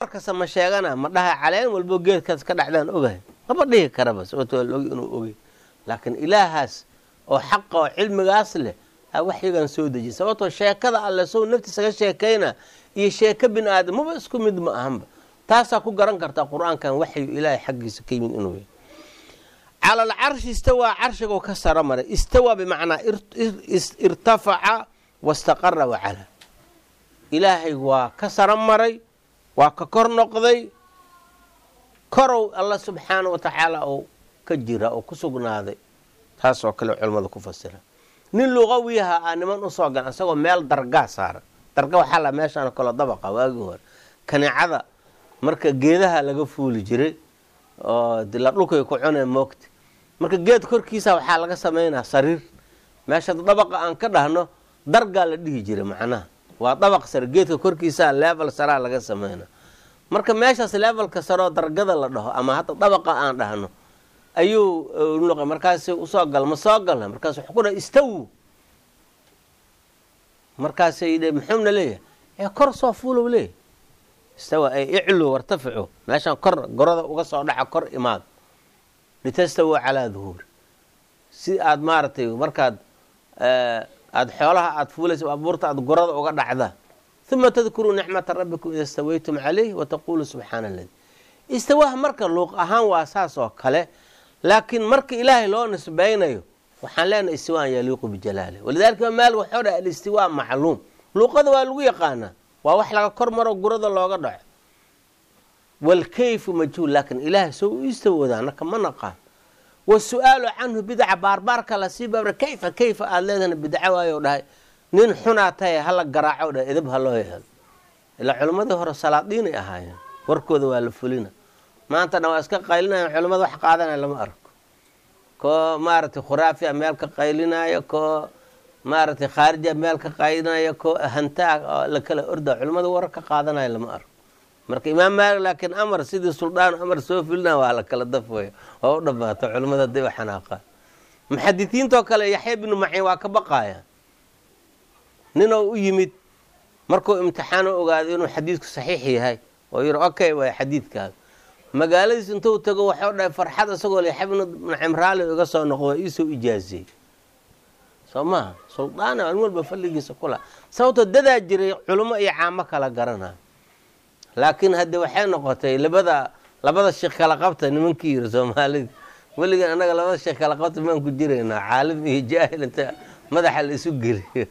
kasta ma sheegana ma dhahay caleen walbo geedkaas ka dhacdaan ogahay lama dhihi karaba sababto waa laogi inuu ogey laakiin ilaahaas oo xaqa oo cilmigaas leh a waxyigan soo dejiy sababtoo sheekada alle sow naftiisa ka sheekayna iyo sheeko bin aadam maba isku mid ma ahanba taasaa ku garan kartaa qur-aankan waxyu ilaahay xaggiisa ka yimid inuu yahay cala alcarshi istawaa carshigoo ka saro maray istawaa bimacnaa irtafaca wastaqara wacala ilaahay waa ka saro maray waa ka kor noqday korow alla subxaana wa tacaala oo ka jira oo ku sugnaaday taasoo kale culimmada ku fasira nin luqawiyaha ah niman usoo gan isagoo meel dargaa saaran darga waxaa la meeshaan kaloo dabaqa waagii hore kaneecada marka geedaha laga fuuli jiray oo la dhulkay ku cunee moogta marka geed korkiisa waxaa laga samaynaa sariir meesha dabaqa aan ka dhahno dargaa la dhihi jiray macnaha waa dabaq sare geedka korkiisaa level saraa laga sameynaa marka meeshaas levelka saroo dargada la dhaho ama hadda dabaqa aan dhahno ayuu noqo markaas usoo gal ma soo galna markaas wuxuu ku dhaha istawu markaasay dhe muxuuna leeyahay ee kor soo fuulow leeyahy istawa ay iclu wartaficu meeshaan kor gorada uga soo dhaca kor imaad litastawu calaa duhuuri si aad maaragtay markaad aada xoolaha aada fuulaysa abuurta aad gorada uga dhacda uma tadkuruu nicmata rabbikum ida stawaytum calayh wataqulu subxaana aladi istawaha marka luuq ahaan waa saas oo kale laakiin marka ilaahay loo nisbaynayo waxaan leenahay istiwaan yaliiqu bijalaalih walidalika imaam maalik waxau dhahay alistiwaa macluum luuqada waa lagu yaqaanaa waa wax laga kor maro gurada looga dhaco walkayfu majhuul laakiin ilaahay soo u istawoodaa naka ma naqaan wasu-aalu canhu bidca baarbaarka lasii baabra kayfa kayfa aada leedahna bidco waayo dhahay nin xunaa tahay hala garaaco dhahay edab ha loo yeelo ilaa culimmadii hore salaadiinay ahaayeen warkooda waa la fulina maantana waa iska qaylinayan culimmada wax qaadanaya lama arko koo maaragtay khuraafiya meel ka qaylinaayo koo maaragtay khaarija meel ka qaylinaya koo hantaa la kala orda culimmada warar ka qaadanaya lama arko marka imaam maalik laakiin amar sidii suldaan amar soo filina waa la kala dafwaya waa u dhamaato culimmada haday u xanaaqaan muxadisiintoo kale yaxya binu maciin waa ka baqaaya ninoo u yimid markuu imtixaano ogaaday inuu xadiidku saxiix yahay oo yiri okay waay xadiidkaaga magaaladiis intuu tago waxau dhahay farxad isagoo yaxya binu maciin raali iga soo noqo waa iisoo ijaaziyey soo maha suldaana an walba falligiisa kula sababtoo dadaa jiray culimo iyo caamo kala garanaya laakiin hadde waxay noqotay labada labada sheekh kala qabta nimankii yiri soomaalida weligan annaga labada sheekh kala qabta maan ku jiraynaa caalim iyo jaahil inta madaxa la isu geliyo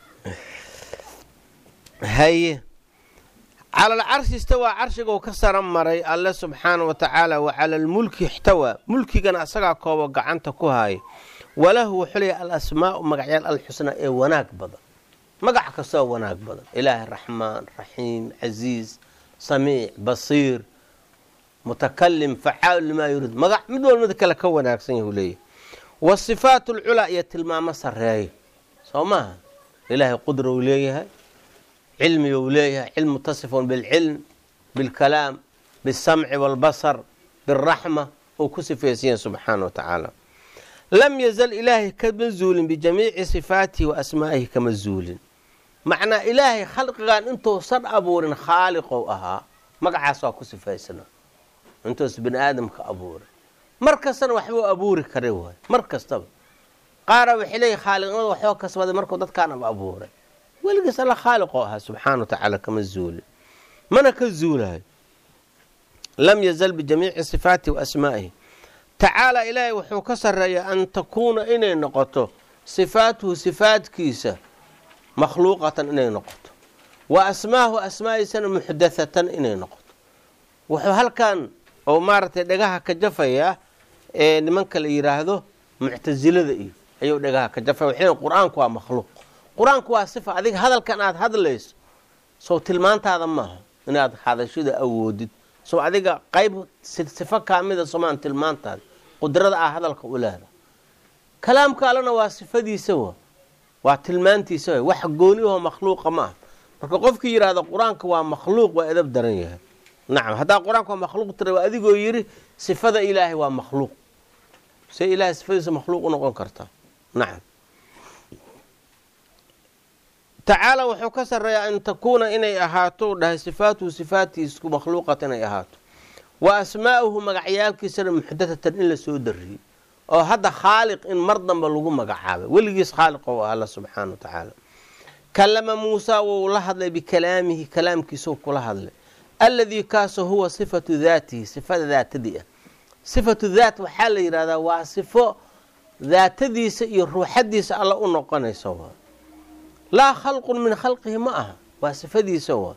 haye cala alcarshi istawaa carshigou ka sara maray alle subxaana wa tacaala wa cala almulki ixtawaa mulkigana asagaa koobo gacanta ku haaya walahu wuxuu leeyahy alasmaau magacyaal alxusnaa ee wanaag badan magac kastoo wanaag badan ilaahi raxmaan raxiim casiiz samiic basiir mutakalim facaal limaa yuriid magac mid walba mid kale ka wanaagsan yahu leeyahy wasifaat alculaa iyo tilmaamo sareeyo soo maaha ilaahay qudra uu leeyahay cilmi uu leeyahay cilm mutasifun bilcilm bilkalaam bisamci walbasar biraxma uu ku sifaysan yahay subxaana wa tacaala lam yazal ilaahay kama zuulin bijamiici sifaatihi wa asmaa'ihi kama zuulin macnaa ilaahay khalqigan intuusan abuurin khaaliqou ahaa magacaas waa ku sifaysana intuusa bini aadamka abuurin mar kastana waxbuu abuuri kara waay mar kastaba qaara waxay leeyihin khaaliqnimada waxoo kasbaday markuu dadkaanaba abuuray weligiis alla khaaliqoo ahaa subxaana wa tacaala kama zuulin mana ka zuulayo lam yazal bijamiici sifaatihi wa asmaa'ihi tacaala ilaahay wuxuu ka sarreeyaa an takuuna inay noqoto sifaatuhu sifaadkiisa makhluuqatan inay noqoto wa asmaahu asmaa'iisana muxdathatan inay noqoto wuxuu halkan oo maaragtay dhagaha ka jafayaa ee nimanka la yidhaahdo muctasilada iyo ayuu dhagaha ka jafaya waxay qur-aanku waa makhluuq qur-aanku waa sifa adiga hadalkan aada hadlayso sow tilmaantaada maaha inaad hadashada awoodid sow adiga qayb sifo kaamida somaan tilmaantaada qudrada ah hadalka u leeda kalaamka allena waa sifadiisa wa waa tilmaantiisa wa wax gooniyahoo makhluuqa ma ah marka qofkii yidhaahdo qur-aanka waa makhluuq waa edab daran yahay nacam haddaa qur-aanka waa makhluuq tira waa adigoo yidhi sifada ilaahay waa makhluuq say ilahay sifadiisa makhluuq u noqon kartaa nacam tacaala wuxuu ka sarreeyaa an takuuna inay ahaato u dhahay sifaatuhu sifaatiisku makhluuqat inay ahaato wa asmaa'uhu magacyaalkiisana muxdatatan in la soo dariyey oo hadda khaaliq in mar damba lagu magacaabay weligiis khaaliq ou alla subxaana wa tacaala kalama muusaa wou la hadlay bikalaamihi kalaamkiisou kula hadlay alladii kaasoo huwa sifatu daatihi sifada daatadii ah sifatu daat waxaa la yidhahdaa waa sifo daatadiisa iyo ruuxadiisa alla u noqonaysa waa laa khalqun min khalqihi ma aha waa sifadiisa waa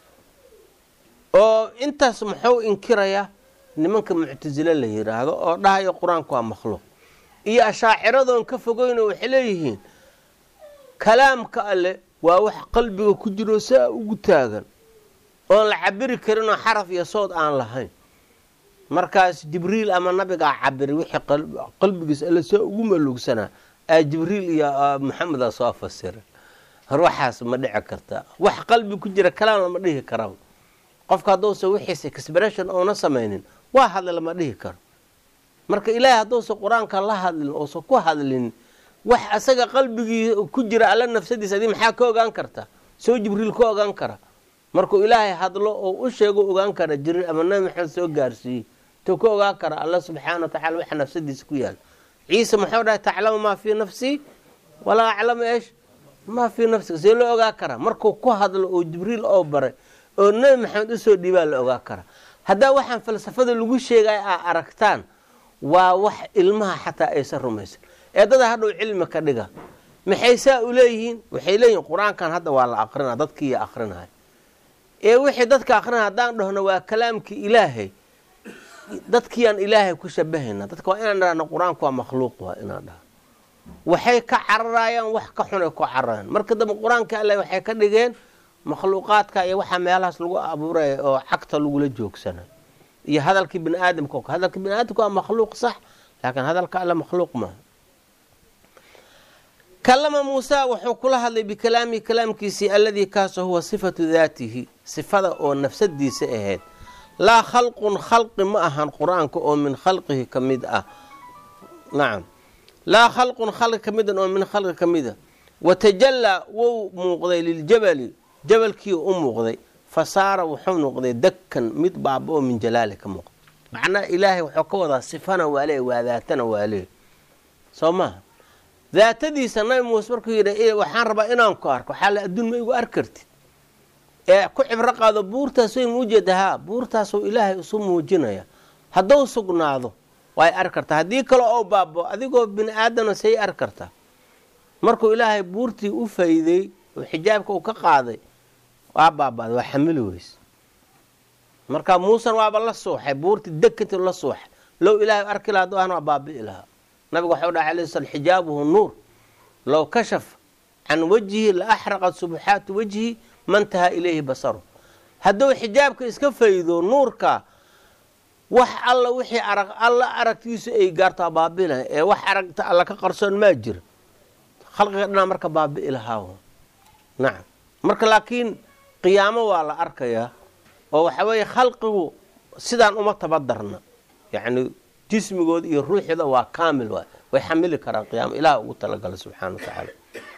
oo intaas muxuu inkirayaa nimanka muctasile la yidhaahdo oo dhahayo qur-aanku waa makhluuq iyo ashaaciradoon ka fogeyno waxay leeyihiin kalaamka alle waa wax qalbiga ku jiro saa ugu taagan oon la cabiri karinoo xaraf iyo sood aan lahayn markaas jibriil ama nabigaa cabiri wixii qalbigiis alle saa ugu maluugsanaa aa jibriil iyo maxameda soo fasira ruuxaas ma dhici karta wax qalbi ku jira kalaam lama dhihi karaba qofka hadduusa wixiisa expression oona samaynin waa hadli lama dhihi karo marka ilaahay hadduusa qur-aanka la hadlin uusa ku hadlin wax asaga qalbigii ku jira alla nafsadiisa adi maxaa ka ogaan karta soo jibriil ka ogaan kara markuu ilaahay hadlo oo u sheego ogaan kara jibriil ama nabi maxamed soo gaarsiiyey tuu ka ogaan kara alla subxaana wa tacala waxa nafsadiisa ku yaala ciise muxuu dhahay taclamu maa fii nafsii walaa aclamu eesh maa fii nafsiga see loo ogaa karaa markuu ku hadlo oo jibriil oo baray oo nebi maxamed usoo dhiibaa la ogaa karaa haddaa waxaan falsafada lagu sheegaya aa aragtaan waa wax ilmaha xataa aysan rumaysan eedada hadhow cilmi ka dhiga maxay saa u leeyihiin waxay leeyihiin qur-aankan hadda waa la aqrina dadkiiya aqrinaya ee wixii dadka aqrinaya haddaan dhahno waa kalaamkii ilaahay dadkiiyaan ilaahay ku shabahayna dadka waa inaan dhahno qur-aanku waa makhluuq waa inaan dhahno waxay ka cararayaan wax ka xunay ku cararayaan marka dambe qur-aanka alle waxay ka dhigeen makhluuqaadka iyo waxaa meelahaas lagu abuuraya oo cagta lagula joogsana iyo hadalkii bini aadamka o hadalka bini aadamka waa makhluuq sax laakiin hadalka alle makhluuq maaha kalama muusa wuxuu kula hadlay bikalaamihi kalaamkiisii alladii kaasoo huwa sifatu daatihi sifada oo nafsadiisa ahayd laa khalqun khalqi ma ahan qur-aanka oo min khalqihi ka mid ah nacam laa khalqun khalqi ka midan oo min khalqi ka mida watajallaa wou muuqday liljabali jabalkii u muuqday fa saara wuxuu noqday dakkan mid baaba oo min jalaali ka muuqda macnaa ilaahay wuxuu ka wadaa sifana waa lee waa daatana waa lee soo maha daatadiisa nabi muuse markuu yidhi waxaan rabaa inaan ku arko waxaa la adduun ma igu arki kartid ee ku cibro qaado buurtaas way muujeeda haa buurtaasuu ilaahay isu muujinaya hadduu sugnaado way arki kartaa haddii kale oo baabo adigoo bini aadamna say arki kartaa markuu ilaahay buurtii u fayday oo xijaabka uu ka qaaday waa baabaaday waa xamili weys marka muusen waaba la suuxay buurtii dekanti la suuxay low ilaahay arki laha haduu ahna waa baabi'i lahaa nabigu waxau dhahay alay slam xijaabuhu nuur low kashaf can wajhi la axraqat subuxaatu wajhi mantahaa ilayhi basaru hadduu xijaabka iska faydo nuurka wax alla wixii arag alla aragtiisu ay gaarto waa baabi'laha ee wax aragta alla ka qarsoon maa jira khalqiga dhanaa marka baabi'i lahaa nacam marka laakiin qiyaamo waa la arkayaa oo waxa weeye khalqigu sidaan uma tabadarna yacni jismigooda iyo ruuxooda waa kaamil waay way xamili karaan qiyaamo ilaah ugu talagala subxana wa tacaala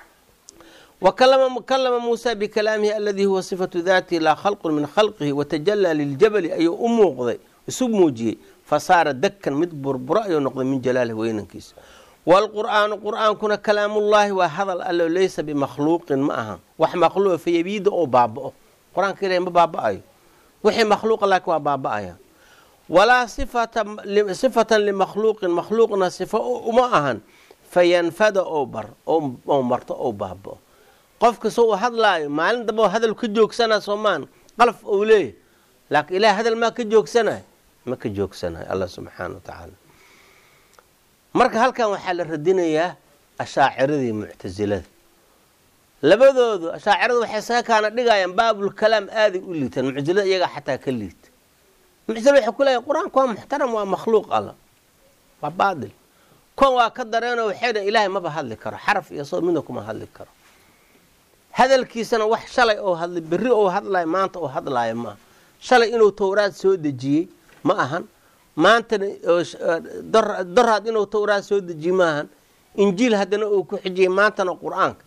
wa kalama muusa bikalaamihi aladii huwa sifatu daatihi laa khalqun min khalqihi watajallaa liljabali ayuu u muuqday isu muujiyey fa saara dakkan mid burburo ayuu noqday min jalaalihi weynankiisa waalqur'aanu qur'aankuna kalaamullaahi waa hadal allo laysa bimakhluuqin ma ahan wax makhluuqa fayabiida oo baaba'o qur-aanka ilahi ma baaba'ayo wixii makhluuqa laakiin waa baaba'aya walaa sifatan limakhluuqin makhluuqna sifo uma ahan fayanfada oo bar oo marto oo baaba'o qofka soo uu hadlaayo maalin damba hadal ka joogsana soomaan qalaf ou leeyahy laakiin ilaah hadal maa ka joogsanay ma ka joogsanayo allah subxaana wa tacaala marka halkan waxaa la radinayaa ashaaciradii muctasilada labadoodu ashaaciradu waxay saga kaana dhigayaan baabulkalaam aaday u liitaan muctasilada iyagaa xataa ka liita muctasilada waxay ku leeyahay qur-aanku waa muxtaram waa makhluuq alla waa baatil kon waa ka dareenoo waxay dhahen ilaahay maba hadli karo xaraf iyo soo midna kuma hadli karo hadalkiisana wax shalay oo hadlay berri oo hadlayo maanta oo hadlaayo maaha shalay inuu towraad soo dejiyey ma ahan maantana doraad inuu towraad soo dejiyey ma ahan injiil haddana uu ku xijiyey maantana qur-aanka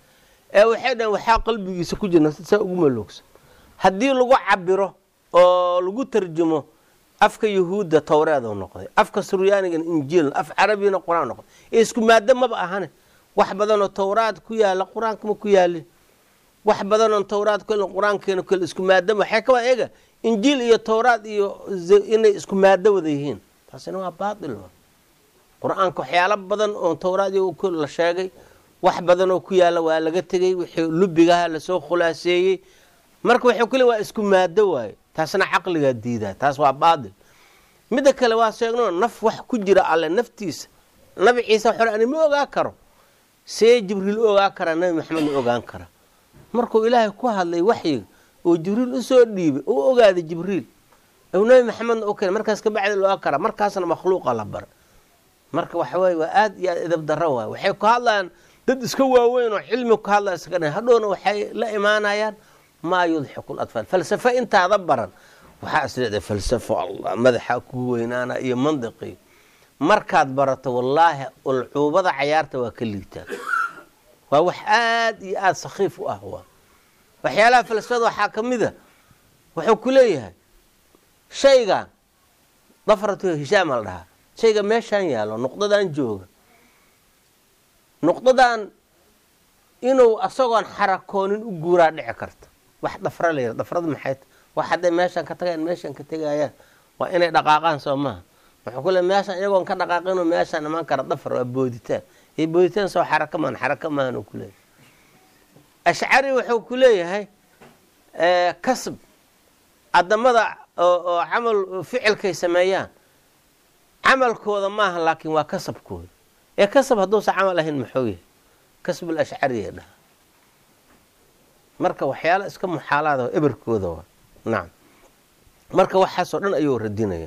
ee waxay dhaheen waxaa qalbigiisa ku jira saa ugu maloogsan haddii lagu cabiro oo lagu tarjumo afka yahuudda towreedu noqday afka suryaanigana injiil af carabigana qur-aan noqday ee isku maado maba ahane wax badanoo towraad ku yaala qur-aanka ma ku yaalin wax badanoo towraad ku qur-aankeena ku isku maado waxay ka waa eega injiil iyo towraad iyo inay isku maado wada yihiin taasina waa baatil qur-aanka waxyaalo badan oo towraad la sheegay wax badanoo ku yaala waa laga tegey wixii lubigaha lasoo khulaaseeyey marka waxay ku le waa isku maado waaye taasna caqligaa diidaa taas waa baatil midda kale waa sheegno naf wax ku jira alle naftiisa nabi ciise waxore ani ma ogaa karo see jibriil u ogaa karaa nabi maxamed ma ogaan kara markuu ilaahay ku hadlay waxyiga oo jibriil usoo dhiibay u ogaaday jibriil u nabi maxamedna u keenay markaas kabacdi looga karaa markaasna makhluuqa la bara marka waxaweye waa aada iyo aad edab daro waay waxay ku hadlayaan dad iska waaweyn oo cilmi ku hadlaya iska dhan hadhowna waxay la imaanayaan maa yudxiku latfaal falsafo intaada baran waxaa isleedahay falsafo allah madaxaa kugu weynaana iyo mandiqii markaad barato wallaahi ulcuubada cayaarta waa ka liitaa waa wax aada iyo aada sakhiif u ah waa waxyaalaha falsafada waxaa ka mid a wuxuu ku leeyahay shaygan dafratu hishaama la dhahaa shayga meeshaan yaalo nuqdadan jooga nuqdadan inuu asagoon xarakoonin u guuraa dhici karta wax dhafra la yira dhafrada maxay wax hadday meeshaan ka tagayaan meeshaan ka tegayaan waa inay dhaqaaqaan soo maha wuxuu ku leey meeshaan iyagoon ka dhaqaaqinoo meeshaan imaan kara dhafar waa booditaan iyo booditaan soo xaraka maahan xaraka maahan uu ku leeyahay ashcari wuxuu ku leeyahay kasb adamada oo camal ficilkay sameeyaan camalkooda maaha laakiin waa kasabkooda ee kasab hadduusan camal ahayn maxuu yahay kasbul ashcariya dhaha marka waxyaala iska muxaalaada eberkooda waa nacam marka waxaasoo dhan ayuu radinaya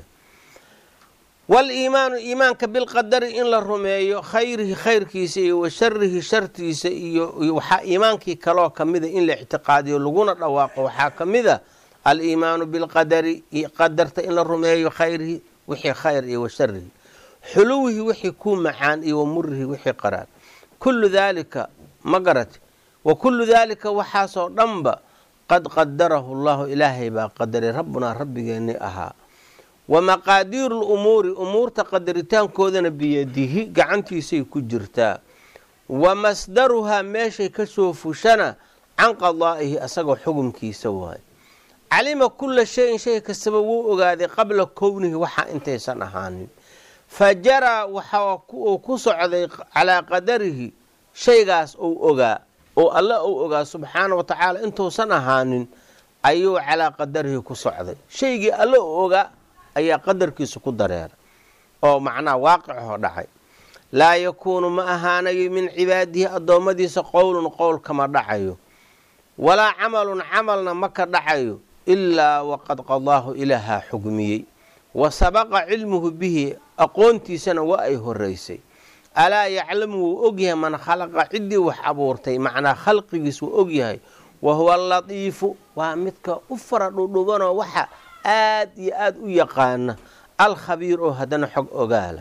waliimaanu iimaanka bilqadari in la rumeeyo khayrihi khayrkiisa iyo wa sharihi shartiisa iyo waxaa iimaankii kaloo kamida in la ictiqaadiyo laguna dhawaaqo waxaa kamida aliimaanu bilqadari qadarta in la rumeeyo khayrihi wixii khayr iyo wa sharihi xuluwihi wixii ku macaan iyo wa murihi wixii qaraar kullu daalika ma garati wa kullu daalika waxaasoo dhanba qad qadarahu llahu ilaahay baa qadaray rabbunaa rabbigeennii ahaa wa maqaadiiru lumuuri umuurta qadaritaankoodana biyadihi gacantiisay ku jirtaa wa masdaruhaa meeshay kasoo fushana can qadaa'ihi asagoo xukumkiisa waaye calima kulla shayin shay kastaba wuu ogaaday qabla kownihi waxaa intaysan ahaanin fa jaraa waxa uu ku socday calaa qadarihi shaygaas uu ogaa oo alle uu ogaa subxaana wa tacaala intuusan ahaanin ayuu calaa qadarihi ku socday shaygii alle uu ogaa ayaa qadarkiisa ku dareeray oo macnaha waaqicoo dhacay laa yakuunu ma ahaanayo min cibaadihi addoommadiisa qowlun qowl kama dhacayo walaa camalun camalna ma ka dhacayo ilaa waqad qadaahu ilaahaa xugmiyey wa sabaqa cilmuhu bihi aqoontiisana waa ay horeysay alaa yaclamu wuu ogyahay man khalaqa ciddii wax abuurtay macnaa khalqigiis wuu ogyahay wa huwa alatiifu waa midka u fara dhudhubanoo waxa aad iyo aada u yaqaana alkhabiir oo haddana xog ogaala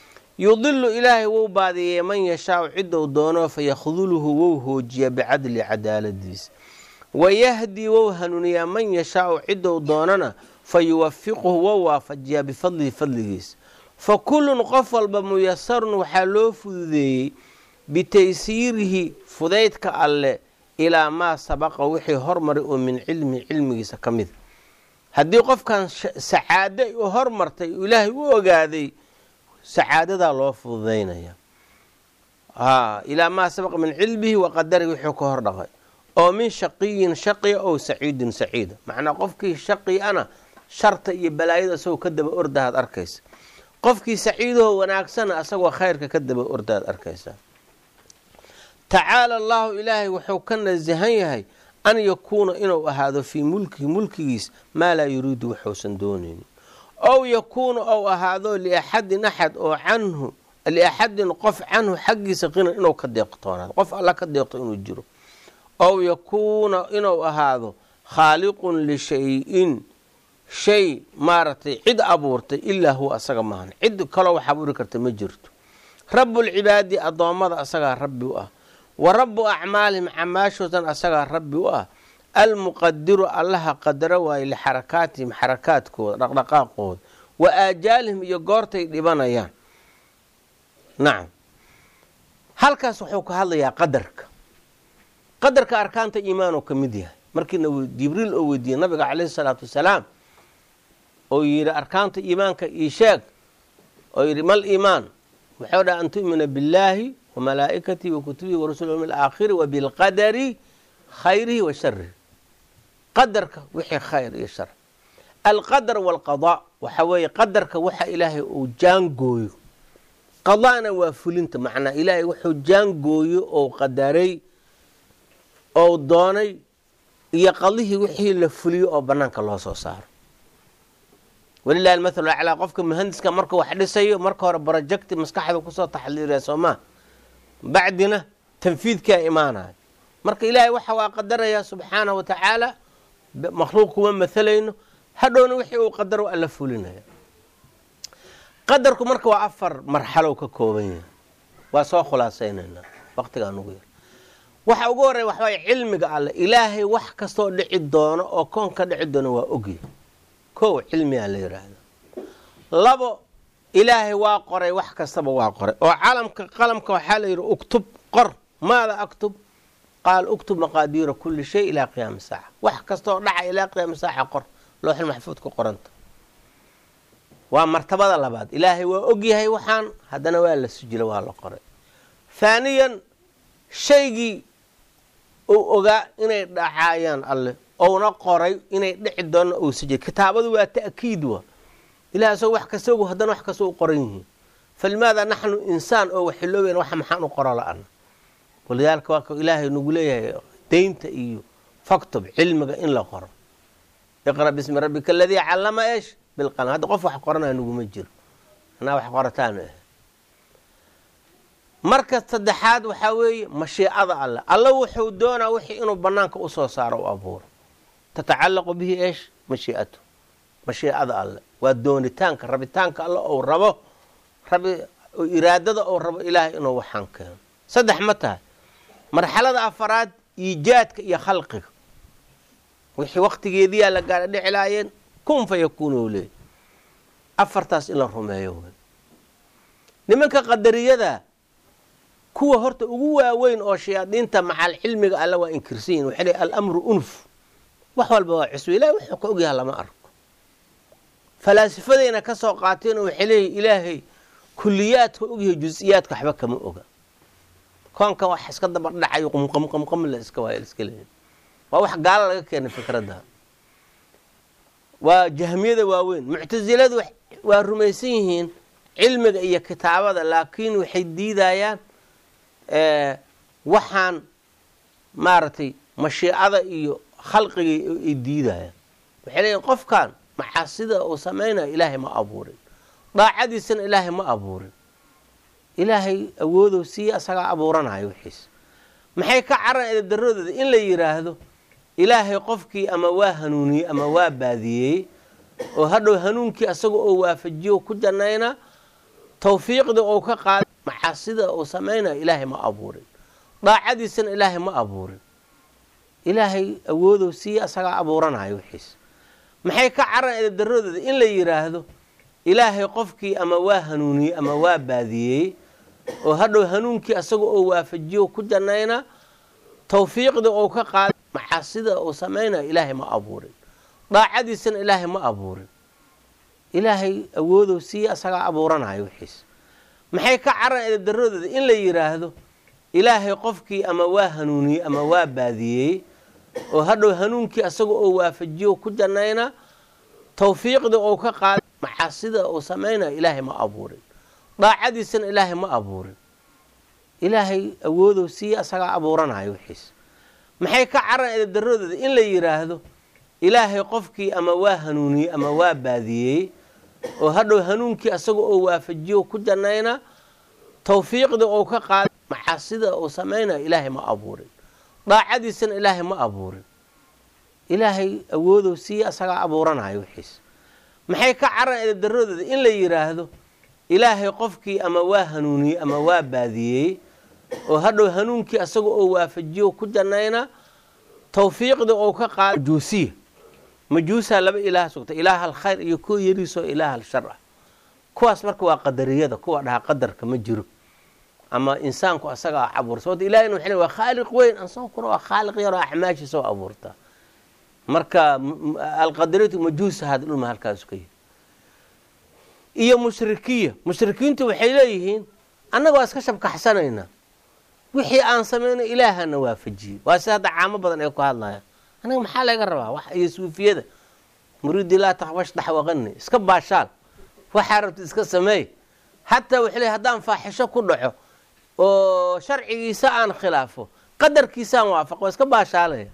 yudilu ilaahay wou baadiyey man yashaau ciddou doono fayakhduluhu wou hoojiya bicadli cadaaladiisa wayahdii wou hanuuniyaa man yashaau ciddou doonana fa yuwafiquhu wou waafajiyaa bifadlihi fadligiisa fa kullun qof walba muyasarun waxaa loo fududeeyey bitaysiirihi fudaydka alle ilaa maa sabaqa wixii hormaray oo min cilmihi cilmigiisa ka mida haddii qofkan sacaado u hormartay ilaahay u ogaaday sacaadadaa loo fududaynaya ilaa maa sabaqa min cilmihi wa qadarihi wuxuu ka hor dhaqay oo min shaqiyin shaqiya ow saciidin saciida macnaa qofkii shaqi ana sharta iyo balaayada isagoo ka daba ordahaad arkaysa qofkii saciidahoo wanaagsana asagoo khayrka ka daba ordaad arkaysaa tacaala allaahu ilaahay wuxuu ka nasahan yahay an yakuuna inuu ahaado fii mulkihi mulkigiis maa laa yuriidu waxuusan doonaynin ow yakuuna ou ahaado liaxadin axad oo canhu liaxadin qof canhu xaggiisa qinan inuu ka deeqtoonaado qof alla ka deeqto inuu jiro ow yakuuna inuu ahaado khaaliqun lishay-in shay maaragtay cid abuurtay ilaa huwa asaga maahan cid kaloo wax abuuri karta ma jirto rabbulcibaadi addoommada asagaa rabbi u ah wa rabu acmaalihim camaashoodan asagaa rabbi u ah almuqadiru allaha qadaro waaye lixarakaatihim xarakaadkooda dhaqdhaqaaqooda wa aajaalihim iyo goortay dhibanayaan nacam halkaas wuxuu ka hadlayaa qadarka qadarka arkaanta iimaan oo ka mid yahay markiina jibriil oo weydiiyey nabiga caleyhi salaatu wasalaam oo yidhi arkaanta iimaanka ii sheeg oo yidhi mal iimaan wuxuu dhaha an tu'mina billaahi wa malaa'ikatihi wa kutubihi wa rasuli yawmi alaakhiri wa bilqadari khayrihi wa sharihi qadarka wixii khayr iyo shar alqadar waalqadaa waxa weeye qadarka waxa ilaahay uu jaangooyo qadaana waa fulinta macnaa ilaahay wuxuu jaangooyo oo qadaray oo doonay iyo qadihii wixii la fuliyo oo bannaanka loo soo saaro walilahi almathalu aclaa qofka muhandiska markuu wax dhisayo marka hore brojecti maskaxda kusoo taxliiriya soomaa bacdina tanfiidkaa imaanaya marka ilaahay waxa waa qadarayaa subxaanah wa tacaala makhluuq kuma mathalayno hadhowna wixii uu qadaro alla fulinaya qadarku marka waa afar marxalow ka kooban yahay waa soo khulaasaynaynaa waqtigaan ugu yar waxa ugu horreya waxa waay cilmiga alle ilaahay wax kastoo dhici doono oo koon ka dhici doono waa ogyahy kow cilmigaa la yidhaahda labo ilaahay waa qoray wax kastaba waa qoray oo calamka qalamka waxaa la yidhi uktub qor maada aktub qaal uktub maqaadiira kulli shay ilaa qiyaami saaca wax kastaoo dhaca ilaa qiyaami saaca qor looxil maxfuud ku qoranta waa martabada labaad ilaahay waa ogyahay waxaan haddana waa la sujila waa la qoray haaniyan shaygii uu ogaa inay dhacaayaan alle ouna qoray inay dhici doona uu sujay kitaabadu waa ta'kiid wa ilahay asagoo wax kasta ogu haddana wax kasta u qoran yihiin falimaada naxnu insaan oo waxiloobayn waxa maxaan u qoro la-ana walidaalika waa ka ilaahay nagu leeyahay daynta iyo faktub cilmiga in la qoro iqra bismi rabbika aladii callama eesh bilqalam hadda qof wax qoranaya naguma jiro anaa wax qorataan ah marka saddexaad waxaa weeye mashiicada alle alla wuxuu doonaa wixii inuu banaanka usoo saaro u abuuro tatacallaqu bihi eesh mashiicatu mashiicada alle waa doonitaanka rabitaanka alle ou rabo rabi iraadada ou rabo ilaahay inuu waxaan keeno saddex ma tahay marxalada afaraad iijaadka iyo khalqiga wixii waktigeediyaa la gaara dhici laayeen kun fa yakuunu leey afartaas in la rumeeyo wey nimanka qadariyada kuwa horta ugu waaweyn oo shayaadiinta macal cilmiga alle waa inkirsan yihin waxay leey alamru unuf wax walba waa cusbo ilahay wuxuu ka ogyaha lama arko falaasifadayna ka soo qaateen oo waxay leeyihin ilaahay kuliyaadka ogyahay jus-iyaadka waxba kama oga koonkan wax iska daba dhacayo qumqamqamqam la iska waaya iska leeyahy waa wax gaalo laga keenay fikradda waa jahmiyada waaweyn muctasiladu waa rumaysan yihiin cilmiga iyo kitaabada laakiin waxay diidayaan waxaan maaragtay mashiicada iyo khalqiga ay diidayaan waxay leeyihin qofkan macaasida uu samaynayo ilaahay ma abuurin daacadiisana ilaahay ma abuurin ilaahay awoodow siiya asagaa abuuranayo wixiisa maxay ka caran edadarradooda in la yidhaahdo ilaahay qofkii ama waa hanuuniyey ama waa baadiyeeyey oo hadhow hanuunkii asaga oo waafajiyo ku jannayna tawfiiqda ou ka qaaday macaasida uu samaynayo ilaahay ma abuurin daacadiisana ilaahay ma abuurin ilaahay awoodow siiya asagaa abuuranayo wixiisa maxay ka caran edadarradooda in la yidhaahdo ilaahay qofkii ama waa hanuuniyey ama waa baadiyeeyey oo hadhow hanuunkii asaga oo waafajiyo ku jannayna tawfiiqda ou ka qaaday macaasida uu samaynayo ilaahay ma abuurin daacadiisana ilaahay ma abuurin ilaahay awoodow siiya asagaa abuuranayo wixiisa maxay ka caran edadarradooda in la yidhaahdo ilaahay qofkii ama waa hanuuniyey ama waa baadiyeeyey oo hadhow hanuunkii asaga oo waafajiyo ku jannayna tawfiiqda ou ka qaaday macaasida uu samaynayo ilaahay ma abuurin daacadiisana ilaahay ma abuurin ilaahay awoodow siiya asagaa abuuranayo wixiisa maxay ka caran edadarradooda in la yidhaahdo ilaahay qofkii ama waa hanuuniyey ama waa baadiyeeyey oo hadhow hanuunkii asaga oo waafajiyo ku jannayna tawfiiqda ou ka qaaday macaasida uu samaynayo ilaahay ma abuurin daacadiisana ilaahay ma abuurin ilaahay awoodow siiya asagaa abuuranayo wixiisa maxay ka caran edadarradooda in la yidhaahdo ilaahay qofkii ama waa hanuuniyey ama waa baadiyeeyey oo hadhow hanuunkii asaga oo waafajiyo ku jannayna tawfiiqdii ou ka qaada majuusiya majuusaa laba ilaah sugta ilaah alkhayr iyo kuwa yariisoo ilaah alshar ah kuwaas marka waa qadariyada kuwa dhahaa qadarka ma jiro ama insaanku asagaa abuurta sababto ilahina waxay waa khaaliq weyn insaankuna waa khaaliq yaroo axmaashiisa oo abuurta marka alqadariyatu majuusa hada dhulma halkaasu ka yihi iyo mushrikiya mushrikiintu waxay leeyihiin annaga waa iska shabkaxsanaynaa wixii aan samayno ilaahana waafajiyey waa si hadda caamo badan ay ku hadlayaan aniga maxaa laga rabaa wax iyo suufiyada muriidi laa takhbashdax waqani iska baashaal waxaa rabta iska sameey hataa waxay leey haddaan faaxisho ku dhaco oo sharcigiisa aan khilaafo qadarkiisaan waafaqo waa iska baashaalaya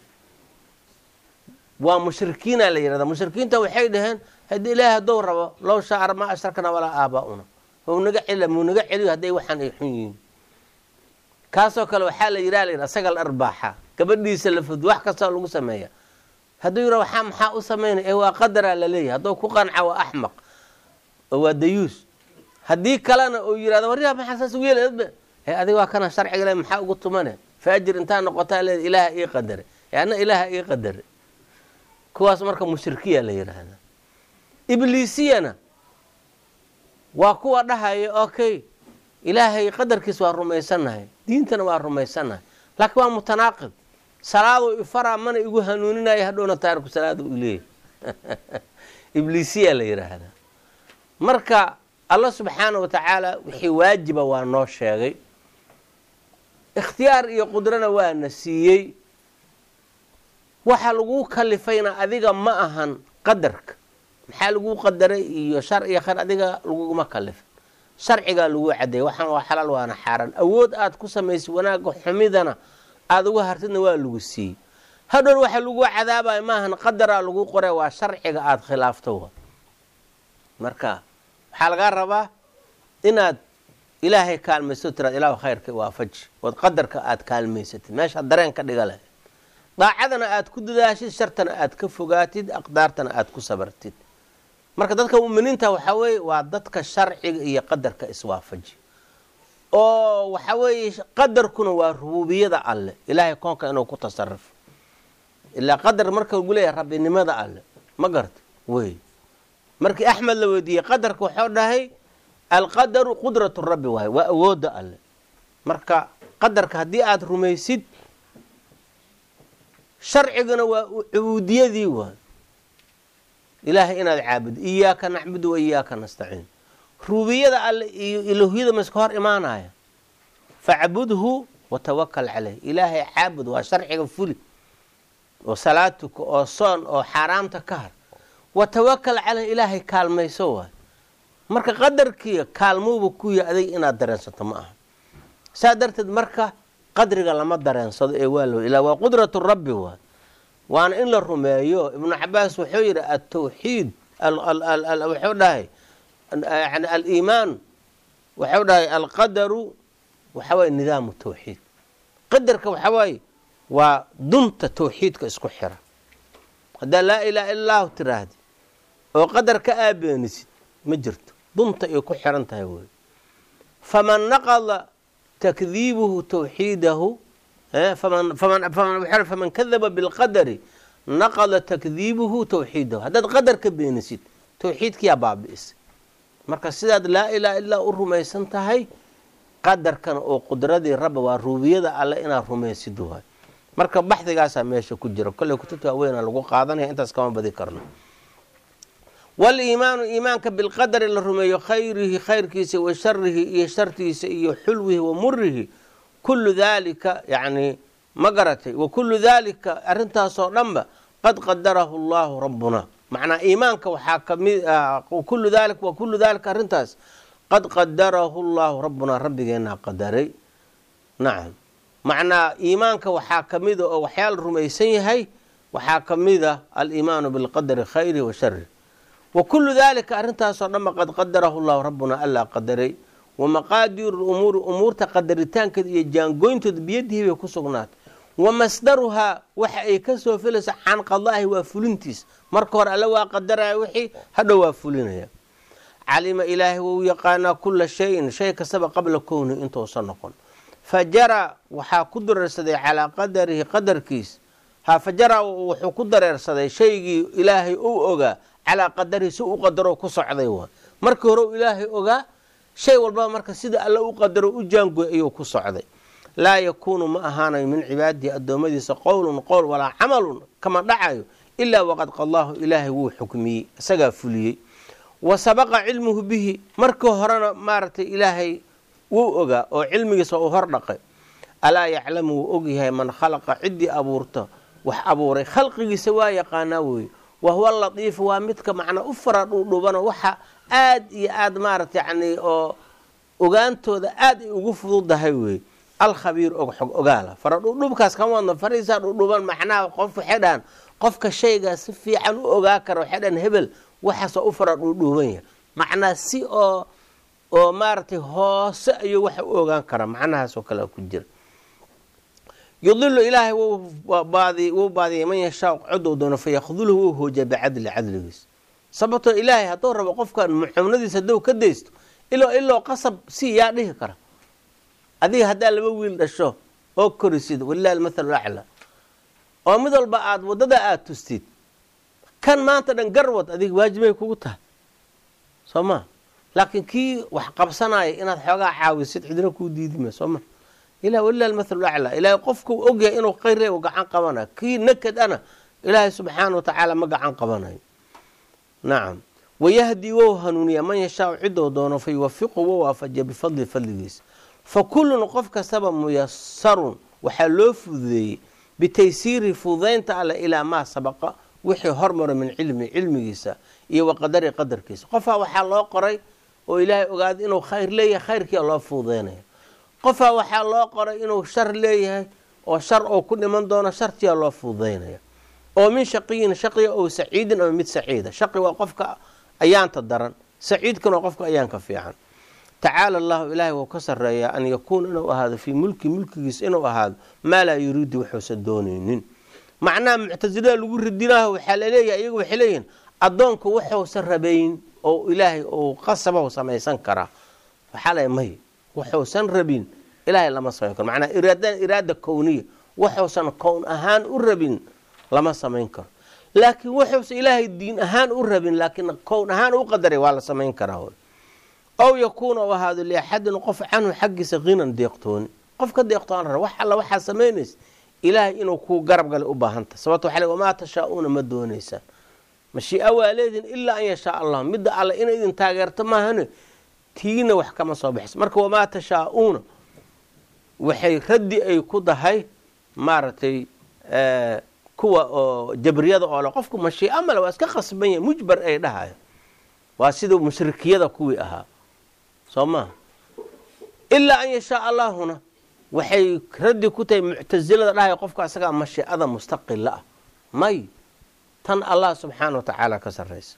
waa mushrikiina la yihahda mushrikiinta waxay dhaheen haddii ilaahi haddou rabo low shaara maa ashrakna walaa aaba'una naga cel muu naga celiyo hadday waxaan ay xun yihiin kaasoo kale waxaa la yidhaha la yidhaha sagal arbaaxa gabadhiisa la fud wax kastoo lagu sameeya hadduu yidha waxaa maxaa u samaynay ee waa qadaraa la leeyahay hadduu ku qanca waa axmaq oo waa dayuus haddii kalena uu yidhahdo waryaa maxaa saas ugu yeela ee adiga waa kana sharciga le maxaa ugu tumane faajir intaa noqotaa leeda ilaaha ii qadare ee anna ilaaha ii qadare kuwaas marka mushrikiya la yidhaahda ibliisiyana waa kuwa dhahaya okay ilaahay qadarkiis waa rumaysannahay diintana waa rumaysannahay laakiin waa mutanaaqid salaaduu ifaraa mana igu hanuuninaya hadhowna taariku salaada u leeyahy ibliisiya la yidhaahdaa marka allah subxaana wa tacaala wixii waajiba waa noo sheegay ikhtiyaar iyo qudrana waana siiyey waxa laguu kalifayna adiga ma ahan qadarka maxaa laguu qadaray iyo shar iyo khayr adiga laguguma kalifin sharcigaa laguu cadeeyay waxaan waa xalaal waana xaaraan awood aad ku samaysay wanaagga xumidana aada uga hartidna waa lagu siiyey hadhown waxa laguu cadaabaya maahan qadaraa lagu qoray waa sharciga aada khilaafto marka waxaa lagaa rabaa inaad ilaahay kaalmaysto tiraad ilahu khayrka waafaji ood qadarka aada kaalmaysatid meesha dareen ka dhiga lahayd daacadana aada ku dadaashid shartana aada ka fogaatid aqdaartana aada ku sabartid marka dadka muminiinta waxaa weeye waa dadka sharciga iyo qadarka iswaafaji oo waxa weeye qadarkuna waa rububiyada alle ilaahay koonka inuu ku tasarufo ilaa qadar marka lagu leeyahay rabbinimada alle ma garta wey markii axmed la weydiiyey qadarka waxuu dhahay alqadaru qudratu rabbi waay waa awoodda alle marka qadarka haddii aada rumaysid sharcigana waa cubuudiyadii waay ilaahay inaad caabudo iyaaka nacbudu wa iyaaka nastaciin rububiyada alle iyo iloohyada ma iska hor imaanaya facbudhu watawakal caleyh ilaahay caabud waa sharciga fuli oo salaatuka oo soon oo xaaraamta ka har watawakal caleyh ilaahay kaalmayso waay marka qadarkiiya kaalmowba kuya adig inaad dareensato ma aha saa darteed marka qadriga lama dareensado ee waa lo ilaa waa qudratu rabbi waay waana in la rumeeyo ibnu cabaas wuxuu yidhi atawxiid wuxuu dhahay yani aliimaan wuxuu dhahay alqadaru waxa waye nidaamu tawxiid qadarka waxa waaye waa dunta tawxiidka isku xira haddaa laa ilaha illa allahu tiraahdi oo qadar ka aabeenisid ma jirto dunta ay ku xiran tahay wey faman naqada takdiibuhu tawxiidahu faman kadaba bilqadari naqada takdiibuhu tawxiidahu haddaad qadar ka beenisid tawxiidkiyaa baabi'isay marka sidaad laa ilaha illaa u rumaysan tahay qadarkana oo qudradii rabba waa ruubiyada alle inaad rumaysid waay marka baxdigaasaa meesha ku jira kolley kutubta waaweynaa lagu qaadanaya intaas kama badi karno waliimaanu iimaanka bilqadari la rumeeyo khayrihi khayrkiisa wa sharihi iyo shartiisa iyo xulwihi wa murihi kullu daalika yacni ma garatay wa kullu daalika arrintaasoo dhanba qad qadarahu allahu rabbuna macnaa iimaanka waxaa kamid kullu daali wa kullu daalika arrintaas qad qadarahu llahu rabbunaa rabbigeenaa qadaray nacam macnaa iimaanka waxaa kamida oo waxyaala rumaysan yahay waxaa kamida aliimaanu bilqadari khayrihi wa sharihi wa kullu daalika arrintaasoo dhanba qad qadarahu llahu rabbunaa allaa qadaray wa maqaadiiru lumuuri umuurta qadaritaankeeda iyo jaangoynteeda biyadihi bay ku sugnaatay wa masdaruhaa waxa ay ka soo filaysa can qadaahi waa fulintiis marka hore alle waa qadaraya wixii hadhow waa fulinaya calima ilaahay wou yaqaanaa kula shayin shay kastaba qabla kowni intuusan noqon fa jara waxaa ku dareersaday calaa qadarihi qadarkiis ha fa jara wuxuu ku dareersaday shaygii ilaahay uu ogaa calaa qadarihi si u qadaro ku socday wa markii hore u ilaahay ogaa shay walbaba marka sida alle u qadaro u jaangoy ayuu ku socday laa yakuunu ma ahaanayo min cibaadihi addoommadiisa qowlun qowl walaa camalun kama dhacayo ilaa waqad qallaahu ilaahay wuu xukmiyey isagaa fuliyey wa sabaqa cilmuhu bihi markii horena maaragtay ilaahay wuu ogaa oo cilmigiisa uu hor dhaqay alaa yaclamu wuu ogyahay man khalaqa ciddii abuurta wax abuuray khalqigiisa waa yaqaanaa weeye wa huwa latiifu waa midka macnaa u fara dhuudhubano waxa aad iyo aad maarata yacni oo ogaantooda aad ay ugu fududahay weeye alkhabiir og xog ogaala fara dhuudhubkaas kama wadno farihiisaa dhuudhuban macnaha qof waxay dhahaan qofka shaygaa si fiican u ogaa kara waxay dhahaan hebel waxaasoo u fara dhuudhuuban yahay macnaa si oo oo maaragtay hoose ayuu waxa u ogaan karaa macnahaasoo kale ku jira yudilu ilaahay wuu baadiyay man yashaa codou doono fa yakhdulhu wuu hoojiya bicadli cadligiis sababtoo ilaahay hadduu rabo qofkan muxuunadiisa hadduu ka daysto ilo iloo qasab si yaa dhihi kara adiga haddaa laba wiil dhasho oo korisid walilahi almathalu aclaa oo mid walba aada waddada aada tustid kan maanta dhan garwad adiga waajibay kugu tahay soo ma laakiin kii wax qabsanaya inaad xoogaa caawisid cidina kuu diidima soo ma ilah walilah almathalu aclaa ilaahay qofkuu ogyahay inuu khayr u gacan qabanayo kii nakad ana ilaahay subxaana wa tacaala ma gacan qabanayo nacam wayahdi wou hanuuniya man yashaau cidou doono fa yuwafiqu wou waafajiya bifadli fadligiisa fa kullun qof kastaba muyasarun waxaa loo fududeeyey bitaysiiri fududaynta alle ilaa maa sabaqa wixii hormaro min cilmi cilmigiisa iyo wa qadari qadarkiisa qofaa waxaa loo qoray oo ilaahay ogaaday inuu khayr leeyahay khayrkiia loo fududaynaya qofaa waxaa loo qoray inuu shar leeyahay oo shar oo ku dhiman doono shartiyaa loo fududaynaya oo min shaqiyin shaqiya oo saciidin ama mid saciida shaqi waa qofka ayaanta daran saciidkan waa qofka ayaanka fiican tacaala allahu ilaahay wuu ka sarreeyaa an yakuuna inuu ahaado fii mulki mulkigiisa inuu ahaado maa laa yuriidu waxuusan doonaynin macnaha muctasilada lagu ridinaho waxaa laleeyahay iyagu waxay leeyihin addoonku waxuusan rabayn oo ilaahay uu qasabahu samaysan karaa waxaa lay may waxuusan rabin ilaahay lama samayn karo macnaa iraada iraada kowniya waxuusan kown ahaan u rabin lama samayn karo laakiin wuxuusan ilaahay diin ahaan u rabin laakiin kown ahaan u qadaray waa la samayn karaa ow yakuuna u ahaado liaxadin qof canhu xaggiisa hinan deeqtooni qof ka deeqtoon ra wax alla waxaa samaynaysa ilaahay inuu kuu garab gale u baahanta sababto waxa le wamaa tashaa-uuna ma doonaysaan mashii'a waa leedihin ilaa an yashaa allah midda alle inay idin taageerto maahane tiina wax kama soo baxayso marka wamaa tashaa-uuna waxay raddi ay ku dahay maaragtay kuwa oo jabriyada oo le qofku mashii'a male waa iska khasban yahay mujbar ay dhahayo waa sida mushrikiyada kuwii ahaa soo maha ilaa an yashaa allaahuna waxay raddi ku tahay muctasilada dhahay qofka asagaa mashiicada mustaqila ah may tan allah subxaana wa tacaala ka sarraysa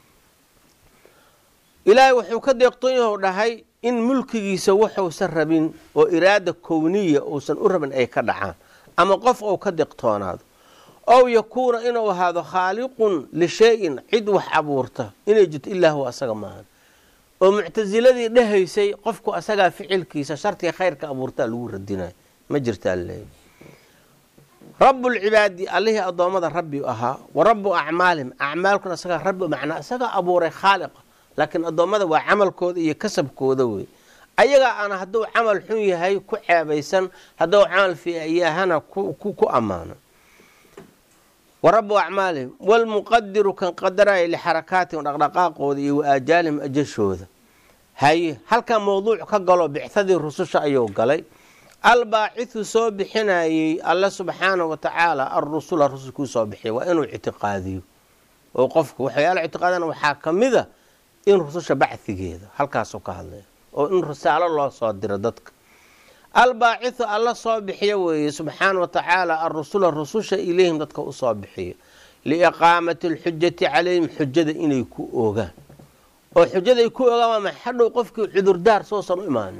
ilaahay wuxuu ka deeqtoon yahu dhahay in mulkigiisa wuxuusan rabin oo iraada kowniya uusan u rabin ay ka dhacaan ama qof ou ka deeqtoonaado ow yakuuna inuu ahaado khaaliqun lishay-in cid wax abuurta inay jirto ilaa huwa asaga maahan oo muctasiladii dhahaysay qofku asagaa ficilkiisa shartiga khayrka abuurtaa lagu radinayo ma jirtaa leeya rabbulcibaadi allihii addoommada rabbi ahaa wa rabbu acmaalihim acmaalkuna asagaa rabbi macnaa isagaa abuuray khaaliqa laakiin addoommada waa camalkooda iyo kasabkooda wey ayagaa aana hadduu camal xun yahay ku ceebaysan hadduu camal fiiyahana ku ammaano wa rabu acmaalihim walmuqadiru kan qadaraya lixarakaatihim dhaqdhaqaaqooda iyo wa aajaalihim ajashooda haye halkaa mawduuc ka galo bicadii rususha ayuu galay albaacidu soo bixinayey alle subxaana wa tacaala arusula rusulkuu soo bixiya waa inuu ictiqaadiyo oo qofku waxyaala ictiqaadana waxaa ka mida in rususha bachigeeda halkaasuu ka hadlaya oo in risaalo loo soo diro dadka albaacidu alla soo bixiya weeye subxaana wa tacaala arusula rususha ilayhim dadka usoo bixiya liiqaamati alxujati calayhim xujada inay ku oogaan oo xujada ay ku oogaan waa maxay hadhow qofkii cudurdaar soosan u imaanin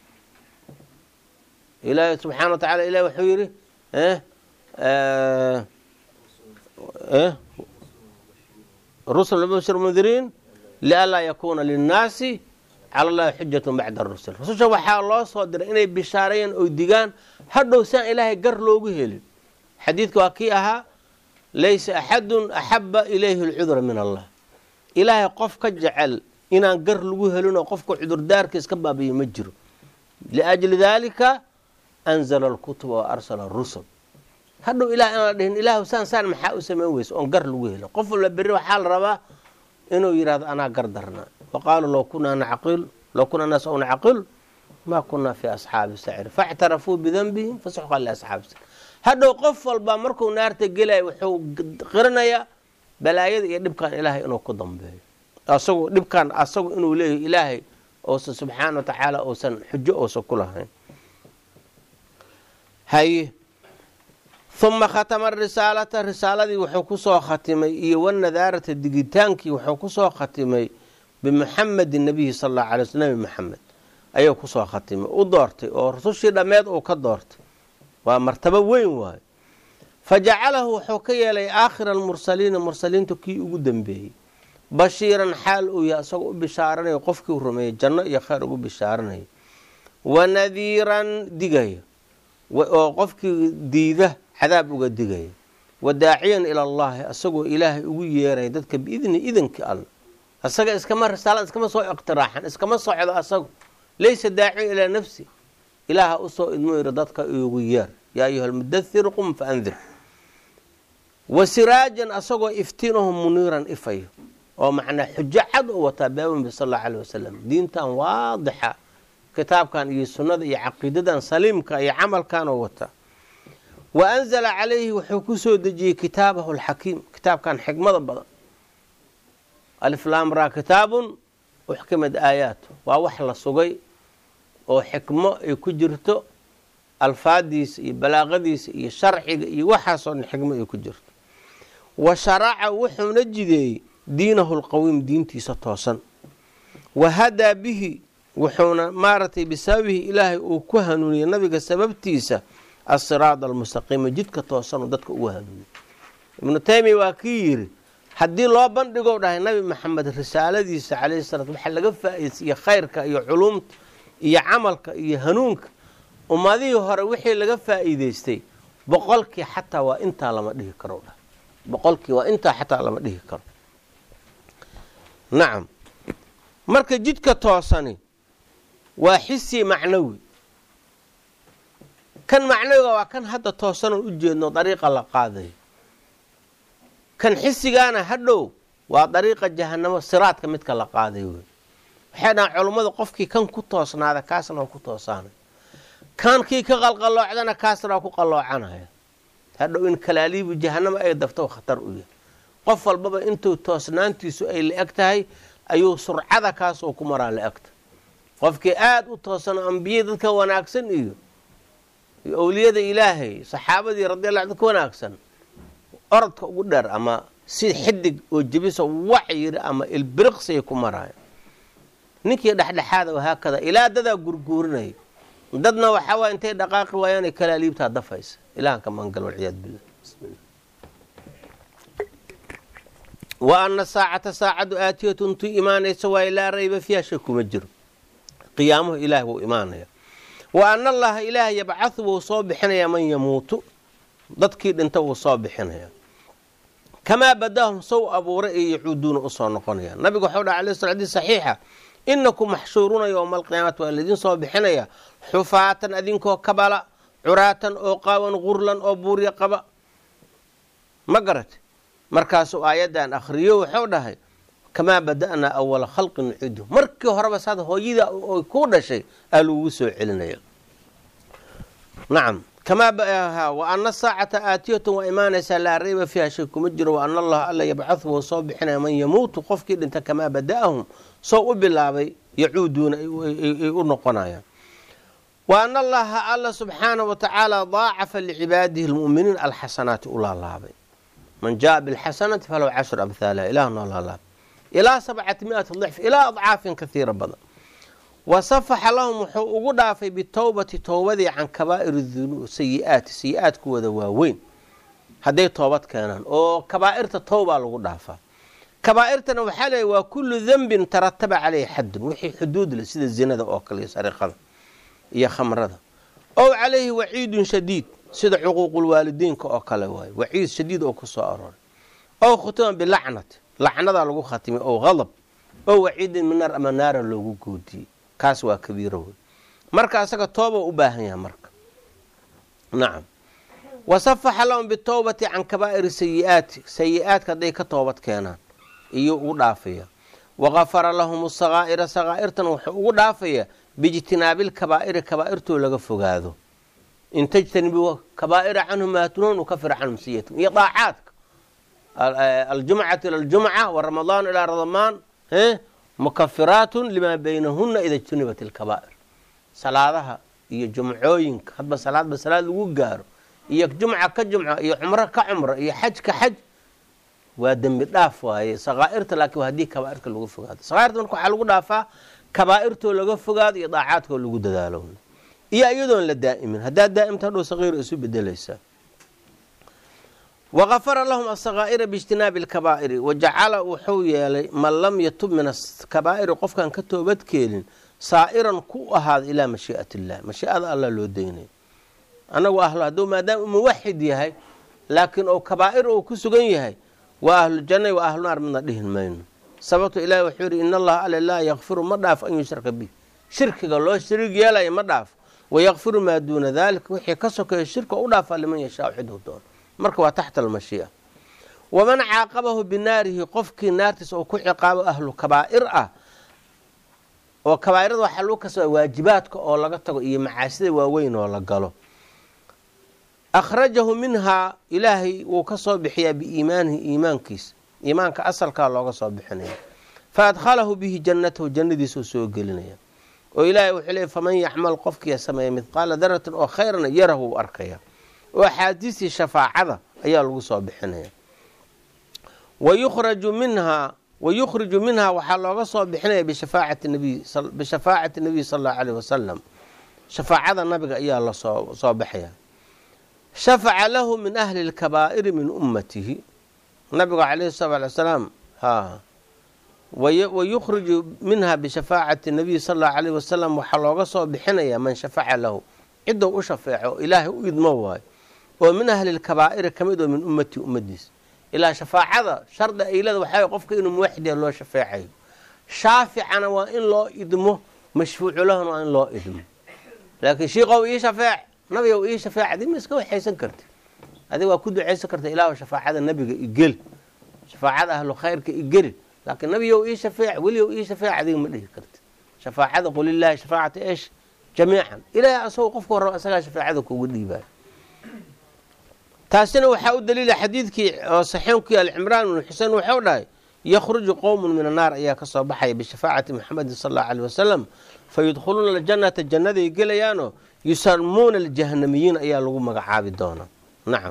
ilaahi subxaana wa tacala ilahi wuxuu yidhi rusul bashir mundiriin lianlaa yakuuna linnaasi cala allahi xujatun bacda rusul rususha waxaa loo soo diray inay bishaareeyaan oo digaan hadhow saan ilaahay gar loogu helin xadiidka waa kii ahaa laysa axadun axaba ilayhi alcudra min allah ilaahay qof ka jecel inaan gar lagu helin oo qofka cudurdaarka iska baabiya ma jiro liajli daalika anzala alkutuba wa arsala arusul hadhow ilah inaan la dhihin ilaah saan saan maxaa u samayn weysa oon gar lagu helin qof walba berri waxaa la rabaa inuu yidhahdo anaa gar darnaa wa qaaluu law kunaa nacqil law kunaa naas aw nacqil maa kunaa fi asxaabi sacir faاctarafuu bidanbihim fasuxqa liasxaabi sacir hadhow qof walba markuu naarta gelaya wuxuu qiranayaa balaayada iyo dhibkan ilaahay inuu ku dambeeyo asagu dhibkan asagu inuu leeyahy ilaahay uusan subxaana wa tacaala uusan xujo uusan ku lahayn haye uma khatama risaalata risaaladii wuxuu kusoo khatimay iyo wanadaarata digitaankii wuxuu kusoo khatimay bimuxamedi nabiyi sal allahu alay sl nabi maxamed ayuu kusoo khatimay u doortay oo rusushii dhammeed uu ka doortay waa martabo weyn waayo fa jacalahu wuxuu ka yeelay aakhira almursaliina mursaliinta kii ugu dambeeyey bashiiran xaal uu yahay isagoo u bishaaranayo qofkii u rumeeyey janno iyo khayr ugu bishaaranayo wa nadiiran digaya oo qofkii diida cadaab uga digaya wa daaciyan ila allahi isagoo ilaahay ugu yeeraya dadka biidni idankii alla isaga iskama risaalad iskama soo iqtiraaxan iskama socdo asagu laysa daaciyan ilaa nafsi ilaaha usoo idmo yiri dadka igu yeer yaa ayuha almudathir qum fa andir wa siraajan asagoo iftiinahu muniiran ifayo oo macnaa xujo cad u wataa baabanbi sal allau aleh wasalam diintan waadixa kitaabkan iyo sunnada iyo caqiidadan saliimka iyo camalkan oo wataa wa anzala calayhi wuxuu ku soo dejiyey kitaabahu alxakiim kitaabkan xikmada badan aliflamra kitaabun uxkimad aayaat waa wax la sugay oo xikmo ay ku jirto alfaadiisa iyo balaaqadiisa iyo sharciga iyo waxaasoo dhan xikmo ay ku jirto wa sharaca wuxuuna jideeyey diinahu lqawiim diintiisa toosan wa hadaa bihi wuxuuna maaragtay bisababihi ilaahay uu ku hanuuniyey nabiga sababtiisa asiraad almustaqiima jidka toosanuu dadka ugu hanuuniyey ibnu taymiya waa kii yidhi haddii loo bandhigo dhahay nabi maxamed risaaladiisa calayhi salaat waxaa laga faa-iidsiiye khayrka iyo culuumta iyo camalka iyo hanuunka ummadihii hore wixii laga faa'iideystay boqolkii xataa waa intaa lama dhihi karo dhah boqolkii waa intaa xataa lama dhihi karo nacam marka jidka toosani waa xisi macnawi kan macnawiga waa kan hadda toosanon u jeedno dariiqa la qaadayo kan xisigaana hadhow waa dariiqa jahanamo siraadka midka la qaadayo wey waxay dhahaan culummadu qofkii kan ku toosnaada kaasna waa ku toosaanay kan kii ka qalqaloocdana kaasna waa ku qaloocanaya hadhow in kalaaliibu jahanamo ay dafto khatar u yahay qof walbaba intuu toosnaantiisu ay la-eg tahay ayuu surcada kaasoo ku maraa la-egta qofkii aada u toosano ambiye dadka wanaagsan iyo owliyada ilaahay saxaabadii radiallah dadka wanaagsan orodka ugu dheer ama si xidig oo jebiso wac yiri ama ilbiriqsiay ku maraayo ninkii dhexdhexaada wahaakada ilaa dadaa gurguurinaya dadna waxaa waaya intay dhaqaaqi waayaanay kalaaliibtaa dafaysa ilahan ka maangal walciyaad billah bismillah wa ana saacata saacadu aatiyatun tu imaanaysa waaye laa rayba fiiha shay kuma jiro qiyaamuhu ilaah wuu imaanaya wa ana allaha ilaah yabcathu wuu soo bixinayaa man yamuutu dadkii dhinta wuu soo bixinayaa kamaa badahum sow abuuray ee yacuuduuna usoo noqonaya nabiga waxau dhaha alay sl xadis saxiixa inakum maxshuuruuna yowma alqiyaamati waa laydin soo bixinaya xufaatan adinkoo kabala curaatan oo qaawan gurlan oo buurya qaba ma garate markaasuu aayaddan akhriyo wuxuu dhahay kamaa bada'naa awala khalqi nuciidu markii horeba saad hooyada oy ku dhashay aa lagugu soo celinaya nacam kamaa wa ana saacata aatiyatun waa imaanaysaa laa rayba fiiha shay kuma jiro wa ana allaha alla yabcathu wuu soo bixinaya man yamuutu qofkii dhinta kamaa bada'ahum soo u bilaabay yacuuduuna ay u noqonayaan wa ana allaha alla subxaanahu wa tacaala daacafa licibaadihi lmu'miniin alxasanaati u laalaabay man jaaa bilxasanati falahu cashru amhaaliha ilah noo laalaabay ilaa sabcati miati dicf ilaa adcaafin kaiira badan wa safaxa lahum wuxuu ugu dhaafay bitowbati towbadii can kabaa'ir dunuub sayi-aati sayi-aadkuwada waaweyn hadday toobad keenaan oo kabaa'irta towbaa lagu dhaafaa kabaa'irtana waxaa leeyahy waa kullu dembin tarataba caleyhi xaddun wixii xuduud leh sida zinada oo kale iyo sariqada iyo khamrada ow calayhi waciidun shadiid sida cuquuqulwaalidiinka oo kale waaye waciid shadiid oo ku soo arooray ow khutuma bilacnati lacnadaa lagu khatimay ow hadab ow waciidin min naar ama naara loogu goodiyey kaas waa kabiiro wey marka asaga tooba u baahan yahay marka nacam wasafaxa lahum bitowbati can kabaa'iri sayi'aati sayi-aadka hadday ka toobad keenaan iyo ugu dhaafaya wagafara lahum sakaa'ira sakaa'irtan wuxuu ugu dhaafaya biijtinaabilkabaa'iri kabaa'irtoo laga fogaado in tajtanibuu kabaa'ira canhum maatunuun ukafir canhum sayiatum iyo daacaadka aljumcatu ila aljumca waramadaan ilaa ramadaan mukafiraatun limaa baynahuna ida jtunibat ilkabaa'ir salaadaha iyo jumcooyinka hadba salaadba salaad lagu gaaro iyo jumca ka jumco iyo cumro ka cumro iyo xaj ka xaj waa dembi dhaaf waaye sakaa'irta laakiin waa haddii kabaa'irka lagu fogaado sakaa'irta marka waxaa lagu dhaafaa kabaa'irtoo laga fogaado iyo daacaadkoo lagu dadaalo iyo iyadoon la daa'imin haddaad daa'imta hadhow sakiira isu bedelaysaa wagafara lahum asakaa'ira biijtinaabi alkabaa'iri wajacala wuxuu yeelay man lam yatub min akabaa'iri qofkaan ka toobadkeelin saa'iran ku ahaada ilaa mashii'at illah mashii'ada allah loo daynay anagu ahlo hadduu maadaama u muwaxid yahay laakiin ou kabaa'ir uu ku sugan yahay waa ahlujanna waa ahlu naar midna dhihin mayno sababto ilahi wuxuu yidhi in allaha ale laa yakfiru ma dhaafo an yushraka bih shirkiga loo shariig yeelaya ma dhaafo wayakfiru maa duuna daalika wixii ka sokeeya shirka u dhaafaa liman yashaau ciduu doono marka waa taxta almashii'a waman caaqabahu binaarihi qofkii naartiisa uu ku ciqaabo ahlu kabaa'ir ah oo kabaa'irada waxaa lagu kasba waajibaadka oo laga tago iyo macaasida waaweyn oo la galo akhrajahu minhaa ilaahay wuu ka soo bixiyaa biiimaanihi iimaankiisa iimaanka asalkaa looga soo bixinaya fa adkhalahu bihi jannatahu jannadiisuu soo gelinaya oo ilaahay wuxuu leey faman yacmal qofkiia sameeya midqaala daratin oo khayrana yarahu u arkaya oo axaadiistii shafaacada ayaa lagu soo bixinaya wayukhraju minhaa wayukhriju minhaa waxaa looga soo bixinaya bishafaacati nabiy bishafaacati nabiy sal allahu aleyh wasalam shafaacada nabiga ayaa lasoo soo baxaya shafaca lahu min ahli lkabaa'iri min ummatihi nabigu calayhi salatu alay salaam wayukhriju minha bishafaacati nabiy sal allahu alayh wasalam waxaa looga soo bixinaya man shafaca lahu cidou u shafeeco ilaahay u idmo waayo oo min ahli lkabaa'iri ka mid oo min ummatii ummadiisa ilaa shafaacada shardi aylada waxaa qofka inuu muwaxid yaha loo shafeecayo shaaficana waa in loo idmo mashfuucu lahuna waa in loo idmo laakiin shiikow ii shafeec nabigow ii shafeec adi ma iska waxaysan karti adig waa ku ducaysan karta ilaahu shafaacada nabiga igeli shafaacada ahlu khayrka igeli laakiin nabigow ii shafeec weligow ii shafeec adiga ma dhihi karti shafaacada qul ilaahi shafaacata eesh jamiican ilaahay asagoo qofka horraba isagaa shafaacada kugu dhiibaayo taasina waxaa u daliila xadiidkii oo saxiixkii alcimraan bnu xuseen wuxuu dhahay yakhruju qowmun min annaar ayaa ka soo baxaya bishafaacati muxamedin sal allahu aleyh wasalam fa yudkhuluuna aljannata jannaday gelayaanoo yusamuuna aljahanamiyiin ayaa lagu magacaabi doonaa nacam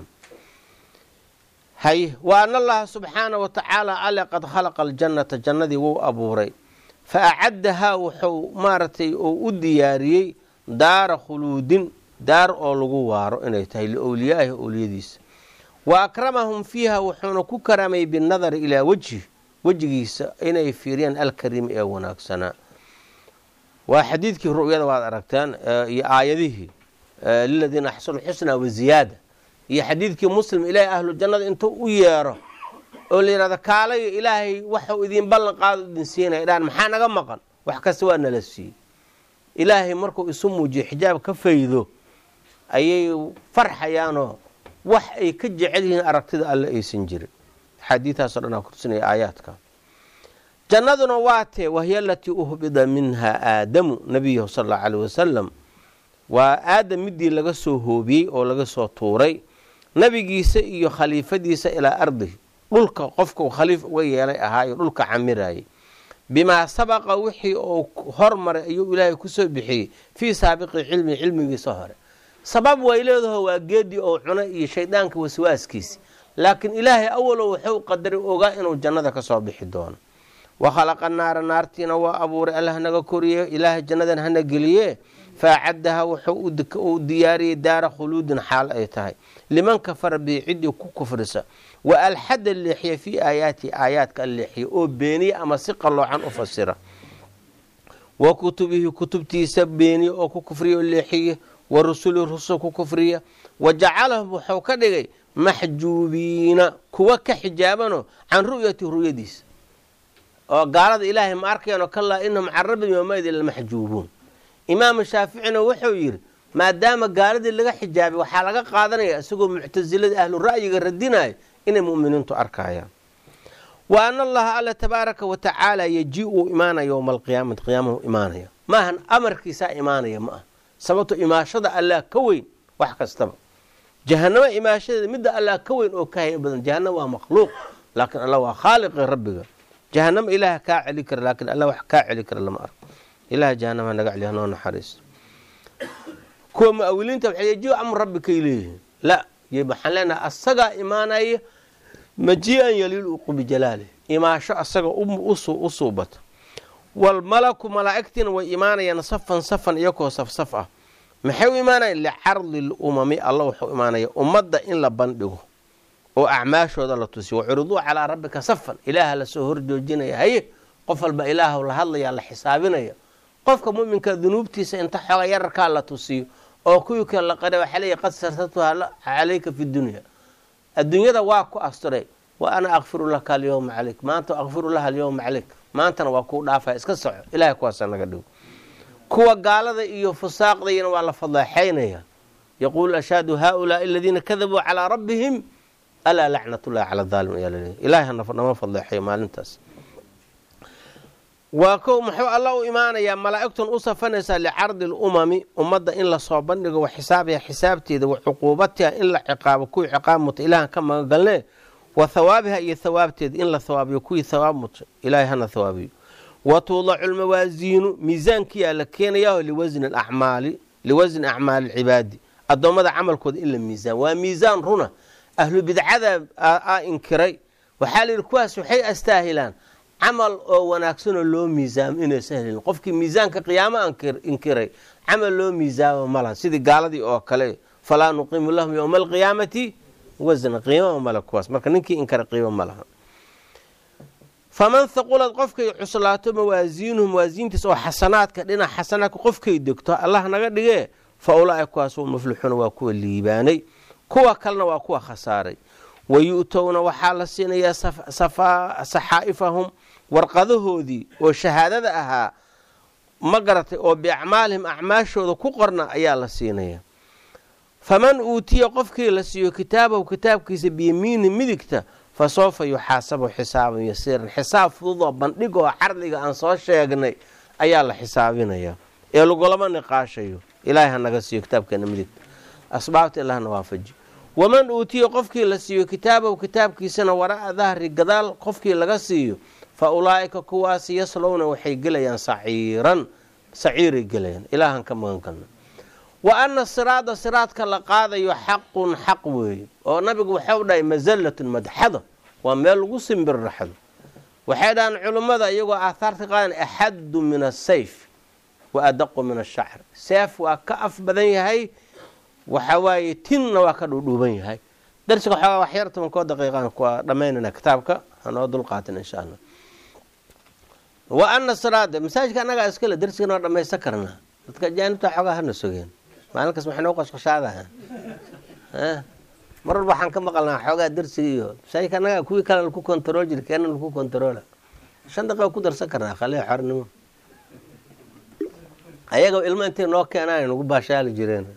hay wa ana allaha subxaana wa tacaala ale qad khalaqa aljannata jannadii wuu abuuray fa acaddahaa wuxuu maaragtay oo u diyaariyey daara khuluudin daar oo lagu waaro inay tahay liowliyaahi owliyadiisa wa akramahum fiiha wuxuuna ku karaamay binadari ilaa wejhi wejigiisa inay fiiriyaan alkariim ee wanaagsanaa waa xadiidkii ru'yada waad aragteen iyo aayadihii liladiina axsanu xusna waziyaada iyo xadiidkii muslim ilaahay ahlu jannada intuu u yeero oo la yidhahdo kaalayo ilaahay waxuu idin ballan qaado idin siinaya dhaan maxaa naga maqan wax kasta waa nala siiyey ilaahay markuu isu muujiyo xijaab ka faydo ayay farxayaanoo wax ay ka jecel yihiin aragtida alle aysan jirin axaadiidaasoo dhan aa kursinaya aayaadka jannaduna waa tee wahiya alatii uhbida minha aadamu nabiyahu sal allau aleyh wasalam waa aadam midii laga soo hoobiyey oo laga soo tuuray nabigiisa iyo khaliifadiisa ilaa ardihi dhulka qofka uu khaliif uga yeelay ahaayo dhulka camirayay bimaa sabaqa wixii uu hormaray ayuu ilaahay kusoo bixiyey fii saabiqi cilmi cilmigiisa hore sabab way leedaho waa geedii oo cunay iyo shaydaanka waswaaskiisi laakiin ilaahay awalow wuxuu qadaray ogaa inuu jannada ka soo bixi doono wa khalaqa naara naartiina waa abuuray allah naga koriye ilaahay jannadan hana geliye faacaddaha wuxuu uu diyaariyey daara khuluudin xaal ay tahay liman kafara bii ciddii ku kufrisa wa alxada leexiya fii aayaati aayaadka leexiya oo beeniya ama si qalloocan u fasira wa kutubihi kutubtiisa beeniya oo ku kufriya oo leexiya wa rusuli rusul ku kufriya wa jacalahum wuxuu ka dhigay maxjuubiina kuwa ka xijaabanoo can ru'yati ru'yadiisa oo gaalada ilaahay ma arkayano kalaa inahum can rabbihim yowmaidin lamaxjuubuun imaamu shaaficina wuxuu yidhi maadaama gaaladii laga xijaabay waxaa laga qaadanaya isagoo muctasilada ahlu ra'yiga radinaya inay mu'miniintu arkayaan wa ana allaha alla tabaaraka wa tacaala yeji uu imaanaya yowma alqiyaamati qiyaamahu imaanaya maahan amarkiisaa imaanaya ma ah sababto imaashada allah ka weyn wax kastaba jahanamo imaashadeeda midda allah ka weyn oo ka hay badan jahanamo waa makhluuq laakiin allah waa khaaliqi rabbiga jahanamo ilaah kaa celi kara laakiin allah wax kaa celi kara lama arko ilaah jahanama naga celiya noo naxariisto kuwa mu-awiliinta waxay yeji amr rabbi kay leeyihiin la waxaan leenahay asagaa imaanaya maji-an yaliiluqu bijalaalih imaasho asaga u suubata walmalaku malaa'igtiina way imaanayaan safan safan iyakoo safsaf ah maxay u imaanayaan licardi lumami alla wuxuu imaanaya ummadda in la bandhigo oo acmaashooda la tusiyo wacuriduu calaa rabbika safan ilaaha lasoo horjoojinaya haye qof walba ilaahw la hadlaya la xisaabinaya qofka muminka dunuubtiisa inta xooga yararkaa la tusiyo oo kuwii kale la qara waxaa leeya qad sartatuha calayka fi dunya adduunyada waa ku asturay wa ana akfiru laka alyowma calayk maanta akfiru laha alyowma calayk maantana waa kuu dhaafaya iska soco ilahay kuwaasa naga dhigo kuwa gaalada iyo fusaaqdayana waa la fadleexaynaya yaquulu ashhadu haaulaai aladiina kadabuu calaa rabbihim alaa lacnatullahi cala aalim ayaa laleeya ilahay nama fadleexayo maalintaas waa kow muxuu alla u imaanayaa malaa'igtun u safanaysaa licardi lumami ummadda in lasoo bandhigo wa xisaabiha xisaabteeda wa cuquubatiha in la ciqaabo kuwii ciqaab muta ilahan ka magagalnee wa hawaabiha iyo hawaabteeda in la hawaabiyo kuwii hawaab muta ilaahay hana hawaabiyo wa tuudacu lmawaasiinu miisaankiyaa la keenayaho liwasni acmaali liwasni acmaali alcibaadi addoommada camalkooda in la miisaan waa miisaan runa ahlu bidcada a inkiray waxaa la yidhi kuwaas waxay astaahilaan camal oo wanaagsanoo loo miisaamo inaysa helin qofkii miisaanka qiyaamo inkiray camal loo miisaamo malaha sidii gaaladii oo kale falaa nuqiimu lahum yowma alqiyaamati wasna qiimama male kuwaas marka ninkii inkara qiimo ma laha faman haqulad qofkay cuslaato mawaasiinuhu mawaasiintiis oo xasanaadka dhinac xasanaadka qofkay degto allah naga dhigee fa ulaaika kuwaas u muflixuuna waa kuwa liibaanay kuwa kalena waa kuwa khasaaray wa yu'towna waxaa la siinayaa saxaa'ifahum warqadahoodii oo shahaadada ahaa ma garatay oo biacmaalihim acmaashooda ku qorna ayaa la siinaya faman uutiya qofkii la siiyo kitaabahu kitaabkiisa biyamiini midigta fa soofa yuxaasabu xisaaban yasiiran xisaab fududoo bandhigoo cardiga aan soo sheegnay ayaa la xisaabinaya ee lagulama niqaashayo ilaahay ha naga siiyo kitaabkeena midigta asbaabta ilahna waafaji waman uutiya qofkii la siiyo kitaabahu kitaabkiisana wara'a dahri gadaal qofkii laga siiyo fa ulaa'ika kuwaasi yaslowna waxay gelayaan saciiran saciiray gelayaan ilaahan ka magan galna wa ana siraada siraadka la qaadayo xaqun xaq weeye oo nabigu waxau dhahay masallatun madxada waa meel lagu simbirraxdo waxay dhahaan culummada iyagoo aathaarta qaadan axaddu min asayf wa adaqu min ashacr seef waa ka af badan yahay waxa waaye tinna waa ka dhuudhuuban yahay darsiga xoogaa wax yar toban koo daqiiqaan kuwa dhammaynana kitaabka hanoo dulqaatin insha allah wa ana siraada masaajidka annagaa iskale darsigana waa dhamaysan karnaa dadka ajaanibta xoogaa hana sogeen maalinkaas maxay noo qashqashaadahan mar walba waxaan ka maqalnaa xoogaa darsiga iyo masaajidka annagaa kuwii kale laku kontarool jira keena laku kontaroola shan daqiiqa ku darsan karnaa khaliya xornimo ayaga ilmo intay noo keenaan nagu baashaali jireen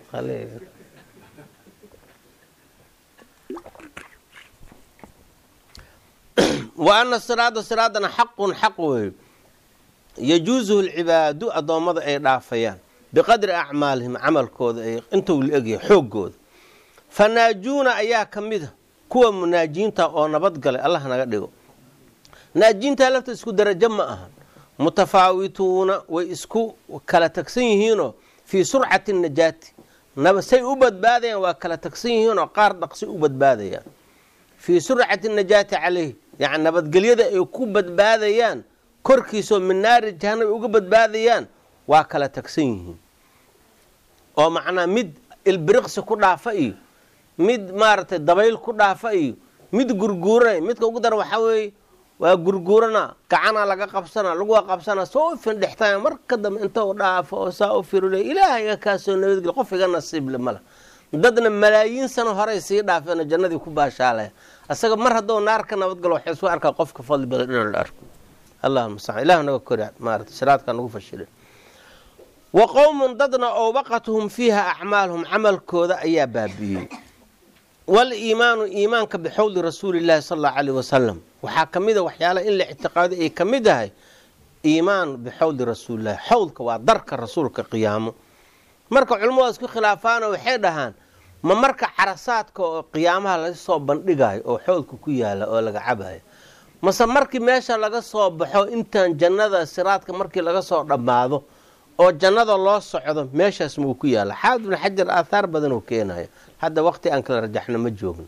wa ana siraada siraadana xaqun xaq weeyo yajuusuhu lcibaadu addoommada ay dhaafayaan biqadri acmaalihim camalkooda ay intuu la egyahay xooggooda fanaajuuna ayaa ka mida kuwa munaajiinta oo nabadgalay allah naga dhigo naajiintaa lafta isku darajo ma ahan mutafaawituuna way isku kala tagsan yihiinoo fii surcati najaati say u badbaadayaan waa kala tagsan yihiinoo qaar dhaqsi u badbaadayaan fii surcati najaati caleyh yani nabadgelyada ay ku badbaadayaan korkiisoo min naari jahanab uga badbaadayaan waa kala tagsan yihiin oo macnaa mid ilbiriqsi ku dhaafa iyo mid maaragtay dabayl ku dhaafa iyo mid gurguuranay midka ugu daran waxaa weeye waa gurguurana gacana laga qabsana laguwa qabsana soo findhextay marka dambe inta u dhaafo oo saa u firule ilaahaga kaasoo nabadgel qof iga nasiible mala dadna malaayiin sano horey sii dhaafeen jannadii ku baashaalaya asaga mar hadduu naar ka nabadgalo waxay isu arkaa qofka fadli badan inaan la arko allahuma mustacaan ilah naga kori maarata shiraadka nagu fashilin wa qowmun dadna owbaqatuhum fiiha acmaaluhum camalkooda ayaa baabi'iyey wal-iimaanu iimaanka bixowli rasuulillahi sala allahu caleyh wasalam waxaa ka mid a waxyaalaha in la ictiqaaday ay ka mid ahay iimaan bixowli rasuulillahi xowlka waa darka rasuulka qiyaamo marka culimmadu isku khilaafaano waxay dhahaan ma marka carasaadka oo qiyaamaha laga soo bandhigayo oo xowlka ku yaala oo laga cabayo mase markii meesha laga soo baxo intaan jannada siraadka markii laga soo dhammaado oo jannada loo socdo meeshaas muu ku yaala xaafid ibn xajar aathaar badan uu keenayo hadda waqti aan kala rajaxno ma joogno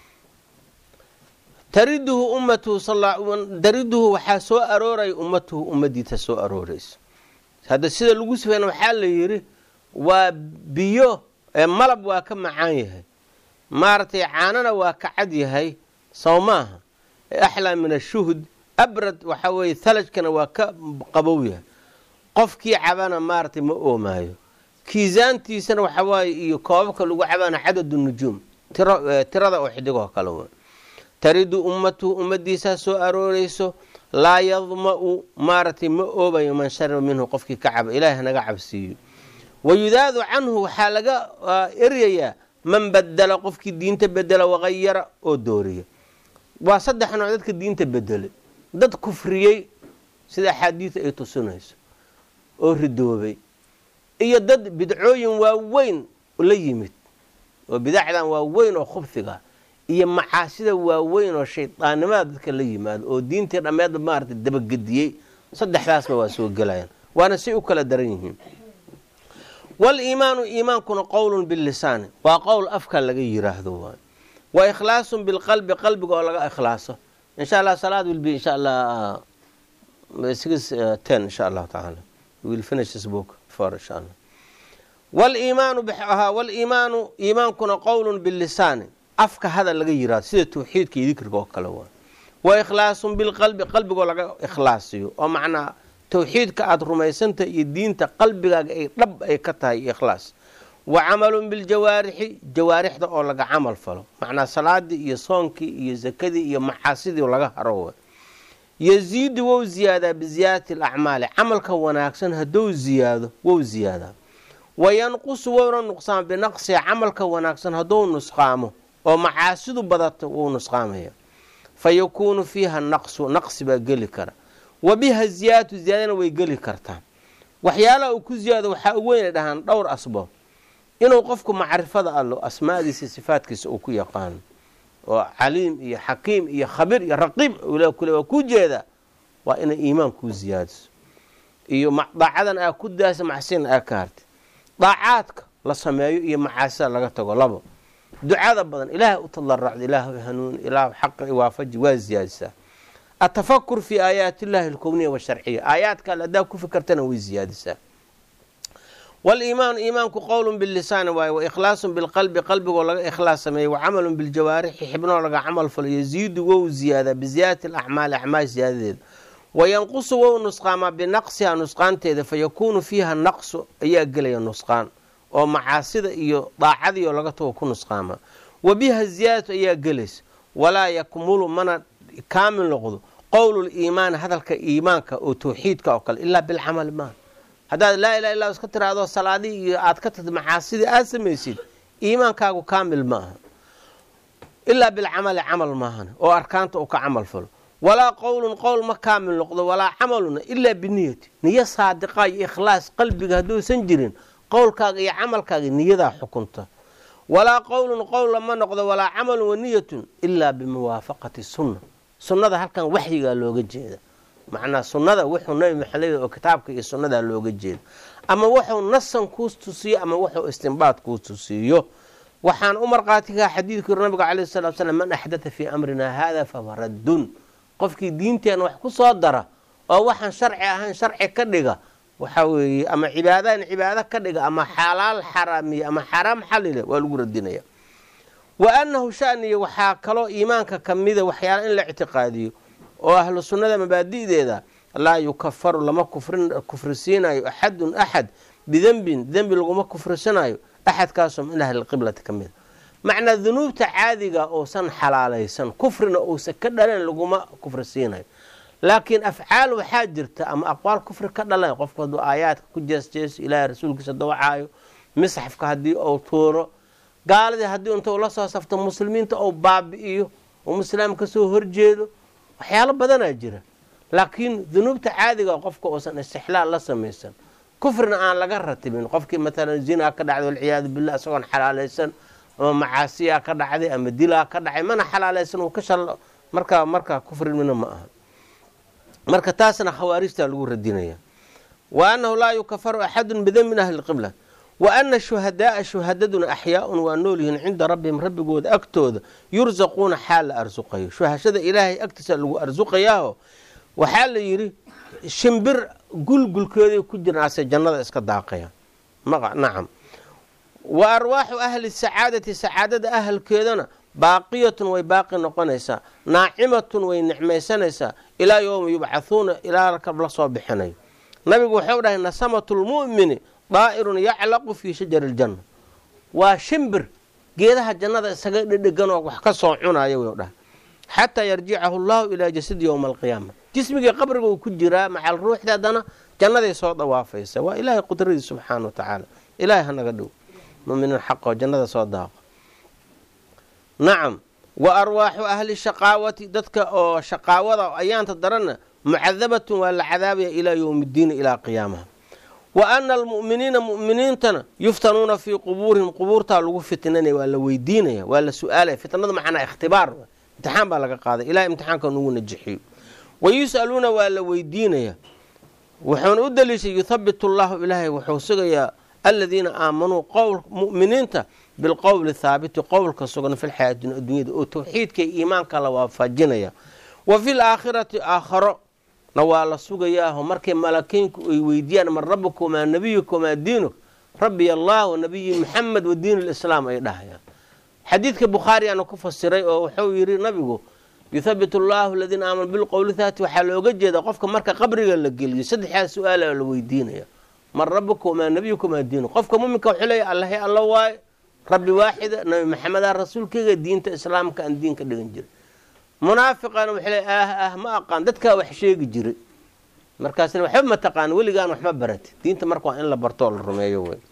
tariduhu ummatuhu tariduhu waxaa soo arooraya ummatuhu ummadiisa soo arooraysa hadda sida lagu sifeyn waxaa la yidhi waa biyo malab waa ka macaan yahay maaragtay caanana waa ka cad yahay sow maaha axlaa min ashuhud abrad waxaa weeye thalajkana waa ka qabow yahay qofkii cabana maaragtay ma oomaayo kiisaantiisana waxaa waaye iyo koobabka lagu cabana cadadu nujuum tirada oo xidigoo kale w taridu ummatuhu ummadiisaa soo aroorayso laa yadma-u maaragtay ma oobayo man shariba minhu qofkii ka caba ilaahi hanaga cabsiiyo wayudaadu canhu waxaa laga eryayaa man badela qofkii diinta bedela waqayara oo dooriya waa saddex nooc dadka diinta bedelay dad kufriyey sida axaadiida ay tusinayso oo ridoobay iyo dad bidcooyin waaweyn la yimid oo bidacdan waaweyn oo khubsiga iyo macaasida waaweyn oo shaydaannimada dadka la yimaado oo diintii dhammeedba maarata dabagediyey saddexdaasba waa soo gelayaan waana say u kala daran yihiin wal-iimaanu iimaankuna qowlun bilisaani waa qowl afka laga yiraahdo waay wa ikhlaasun bilqalbi qalbiga oo laga ikhlaaso insha allah salaad will be insha allah six ten insha allahu tacaala will finish this book for insha allah wal-iimaanu wal-iimaanu iimaankuna qowlun bilisaani afka hadal laga yiraahdo sida tawxiidka iyo dikriga oo kale waay wa ikhlaasun bilqalbi qalbigoo laga ikhlaasiyo oo macnaa tawxiidka aada rumaysanta iyo diinta qalbigaaga ay dhab ay ka tahay iyo ikhlaas wa camalun biljawaarixi jawaarixda oo laga camal falo macnaa salaadii iyo soonkii iyo sakadii iyo maxaasidii laga haro wa yaziidu wou ziyaadaa biziyaadati alacmaali camalka wanaagsan hadduu ziyaado wou ziyaadaa wa yanqusu wowna nuqsaama binaqsiha camalka wanaagsan hadduu nusqaamo oo macaasidu badato wou nusqaamaya fa yakuunu fiiha naqsu naqsi baa geli kara wa biha ziyaadatu ziyaadana way geli kartaa waxyaalaha uu ku ziyaado waxaa u weynay dhahaan dhowr asbaab inuu qofku macrifada allo asmaadiisa sifaadkiisa uu ku yaqaano oo caliim iyo xakiim iyo khabiir iyo raqiib ula kule waa ku jeedaa waa inay iimaan kuu ziyaadiso iyo daacadan aa ku daasa macsiina aa ka hartay daacaadka la sameeyo iyo macaasida laga tago labo ducada badan ilaahay u tadaracda ilaahu hanuun ilaahu xaqa iwaafaji waa ziyaadisaa atafakur fi aayaati illahi alkowniya washarciya aayaadka alle haddaa ku fikartana way ziyaadisaa waliimaanu iimaanku qowlun bilisaani waaye wa ikhlaasun bilqalbi qalbigoo laga ikhlaas sameeyey wa camalun biljawaarixi xibnoo laga camal falo yaziidu wou ziyaadaa biziyaadati alacmaali acmaal ziyaadadeeda wa yanqusu wou nusqaamaa binaqsiha nusqaanteeda fa yakuunu fiiha naqsu ayaa gelaya nusqaan oo macaasida iyo daacadiioo laga tago ku nusqaamaa wa biha ziyaadatu ayaa gelaysa walaa yakmulu mana kaamil noqdo qowluliimaani hadalka iimaanka oo tawxiidka oo kale ilaa bilcamali maaha haddaad laa ilaha illa iska tiraahdo salaadii iyo aad ka tagta macaasidii aad samaysid iimaankaagu kaamil ma aha ilaa bilcamali camal maahan oo arkaanta uu ka camal falo walaa qowlun qowl ma kaamil noqdo walaa camaluna ilaa biniyati niyo saadiqa iyo ikhlaas qalbiga hadduusan jirin qowlkaaga iyo camalkaaga niyadaa xukunta walaa qowlun qowl lama noqdo walaa camalun waniyatun ilaa bimuwaafaqati sunna sunnada halkan waxyigaa looga jeeda macnaa sunnada wuxuu nabi maxamed oo kitaabka iyo sunnadaa looga jeeda ama wuxuu nasan kuu tusiyo ama wuxuu istinbaad kuu tusiiyo waxaan u marqaatikaa xadiidkii nabiga caleyh salatu slam man axdatha fii amrinaa haada fahuwa raddun qofkii diinteena wax ku soo dara oo waxaan sharci ahayn sharci ka dhiga waxaa weeye ama cibaadaan cibaado ka dhiga ama xalaal xaraamiya ama xaraam xalile waa lagu radinaya wa annahu shaniya waxaa kaloo iimaanka ka mida waxyaala in la ictiqaadiyo oo ahlu sunnada mabaadi'deeda laa yukafaru lama kufrisiinayo axadun axad bidembin dembi laguma kufrisanayo axadkaasoo min ahli lqiblati ka mida macnaa dunuubta caadiga uusan xalaalaysan kufrina uusan ka dhalan laguma kufrisiinayo laakiin afcaal waxaa jirta ama aqwaal kufri ka dhalan qofku hadduu aayaadka ku jeesjeeso ilaahay rasuulkiisa dawacaayo misxafka haddii uu tuuro gaaladii haddii inta ula soo safto muslimiinta ou baabi'iyo oo muslaam kasoo horjeedo waxyaalo badanaa jira laakiin dunuubta caadiga qofka uusan istixlaal la samaysan kufrina aan laga ratibin qofkii maalan zinaa ka dhacday walciyaadu billah isagoon xalaalaysan ama macaasiyaa ka dhacday ama dilaa ka dhacay mana xalaalaysan uu ka shal markaa markaa kufrimina ma aha marka taasna khawaarijtaa lagu radinaya wa annahu laa yukafaru axadun bidan min ahli lqibla wa ana shuhadaaa shuhadaduna axyaaun waa nool yihiin cinda rabbihim rabbigooda agtooda yursaquuna xaal la arsuqayo shuhashada ilaahay agtiisa lagu arsuqayaaho waxaa la yidhi shimbir gulgulkeeday ku jiraase jannada iska daaqaya nacam wa arwaaxu ahli sacaadati sacaadada ahalkeedana baaqiyatun way baaqi noqonaysaa naacimatun way nicmaysanaysaa ilaa yowma yubcahuuna ilaa rakab la soo bixinayo nabigu wuxuu dhahay nasamatu lmu'mini daa'irun yaclaqu fii shajari ljanna waa shimbir geedaha jannada isaga dhedheganoo wax ka soo cunaya wuu dhahay xataa yarjicahu llahu ilaa jasadi yowma alqiyaama jismigii qabriga uu ku jiraa macal ruuxda haddana jannaday soo dawaafaysa waa ilaahay qudradiis subxaana wa tacaala ilaahay hanaga dhow muminiin xaqoo jannada soo daaqo nacam wa arwaaxu ahli shaqaawati dadka oo shaqaawada ayaanta daranna mucadabatun waa la cadaabaya ilaa yowmi ddiini ilaa qiyaamaha wa ana almu'miniina mu'miniintana yuftanuuna fii qubuurihim qubuurtaa lagu fitnanaya waa la weydiinaya waa la su-aalaya fitnadu macnaa ikhtibaar imtixaan baa laga qaaday ilahay imtixaanka nugu najixiyo wa yus'aluuna waa la weydiinaya wuxuuna u daliishay yuthabitu llahu ilaahay wuxuu sugayaa aladiina aamanuu qowl mu'miniinta bilqowli thaabiti qowlka sugan fi lxayaati addunyada oo tawxiidka iyo iimaanka la waafajinaya wa fi laakhirati aakharo na waa la sugayaaho markay malakiinku ay weydiiyaan man rabuka wamaa nabiyuka wamaa diinuk rabbiy allah wa nabiyi muxamed wa diin lislaam ay dhahayaan xadiidka bukhaari aana ku fasiray oo wuxuu yidhi nabigu yuthabitu allahu aladiina aamanu bilqowli thaabiti waxaa looga jeeda qofka marka qabriga la geliyo saddexdaa su-aala la weydiinaya man rabuka wamaa nabiyuka wamaa diinuk qofka muminka wuxuu leeya allahay alla waaye rabbi waaxida nabi maxamedaa rasuulkeyga diinta islaamka aan diinka dhigan jiray munaafiqana wuxuu leey ah ah ma aqaan dadkaa wax sheegi jiray markaasna waxba ma taqaan weligaan waxma barati diinta marka waa in la bartoo la rumeeyo wey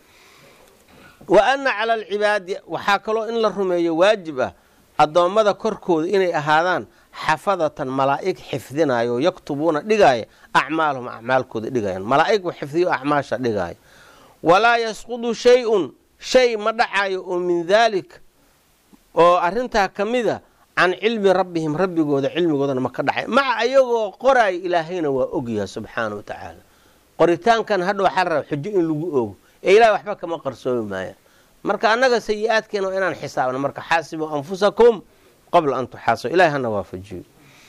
wa ana cala alcibaadi waxaa kaloo in la rumeeyo waajib ah addoommada korkooda inay ahaadaan xafadatan malaa'ig xifdinayo oo yaktubuuna dhigaaya acmaalahum acmaalkooda dhigayaan malaa'ig u xifdiyo acmaasha dhigaaya walaa yasqudu shay-un shay ma dhacayo oo min daalik oo arintaa ka mida can cilmi rabbihim rabbigooda cilmigoodana ma ka dhacay maca ayagoo qoraayo ilaahayna waa ogyahay subxaana wa tacaala qoritaankan hadha waxaa la raba xujo in lagu ogo ee ilahay waxba kama qarsoomi maayaan marka annaga sayi-aadkeena waa inaan xisaabna marka xaasibuu anfusakum qabla an tuxaasib ilahay hana waafajiyo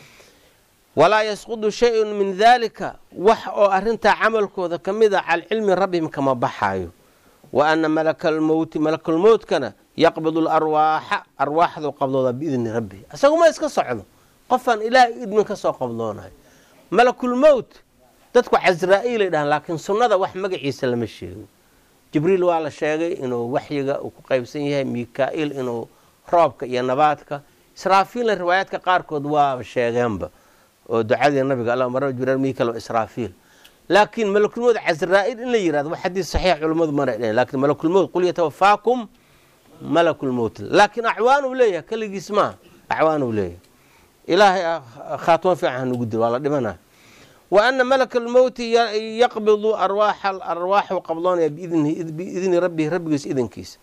walaa yasqudu shay-un min daalika wax oo arintaa camalkooda ka mid a can cilmi rabbihim kama baxaayo wa ana malakalmowti malakulmowtkana yaqbidu larwaaxa arwaaxdu qabdooda biidni rabbihi isaguma iska socdo qofaan ilaahay idmin ka soo qabdoonayo malakulmowt dadku casraa-iilay dhahaan laakiin sunnada wax magaciisa lama sheego jibriil waa la sheegay inuu waxyiga uu ku qaybsan yahay mika-il inuu roobka iyo nabaadka israafiilna riwaayaadka qaarkood waa sheegeenba oo ducadii nabiga alla mara jibrail mikal israafiil laakiin malakulmowd casraa-il in la yirahdo wax xadiis saxiix culimmadu mana dhehen lakin malakulmowt qul yatawafaakum malakulmowt laakiin acwaan uu leeyahay keligiis maaha acwaan uu leeyahay ilaahay khaatimo fiican hanugu dil waa la dhimana wa ana malaka almowti yaqbidu arwaaxa arwaaxu qabdoonaya biidni rabbihi rabbigiis idankiisa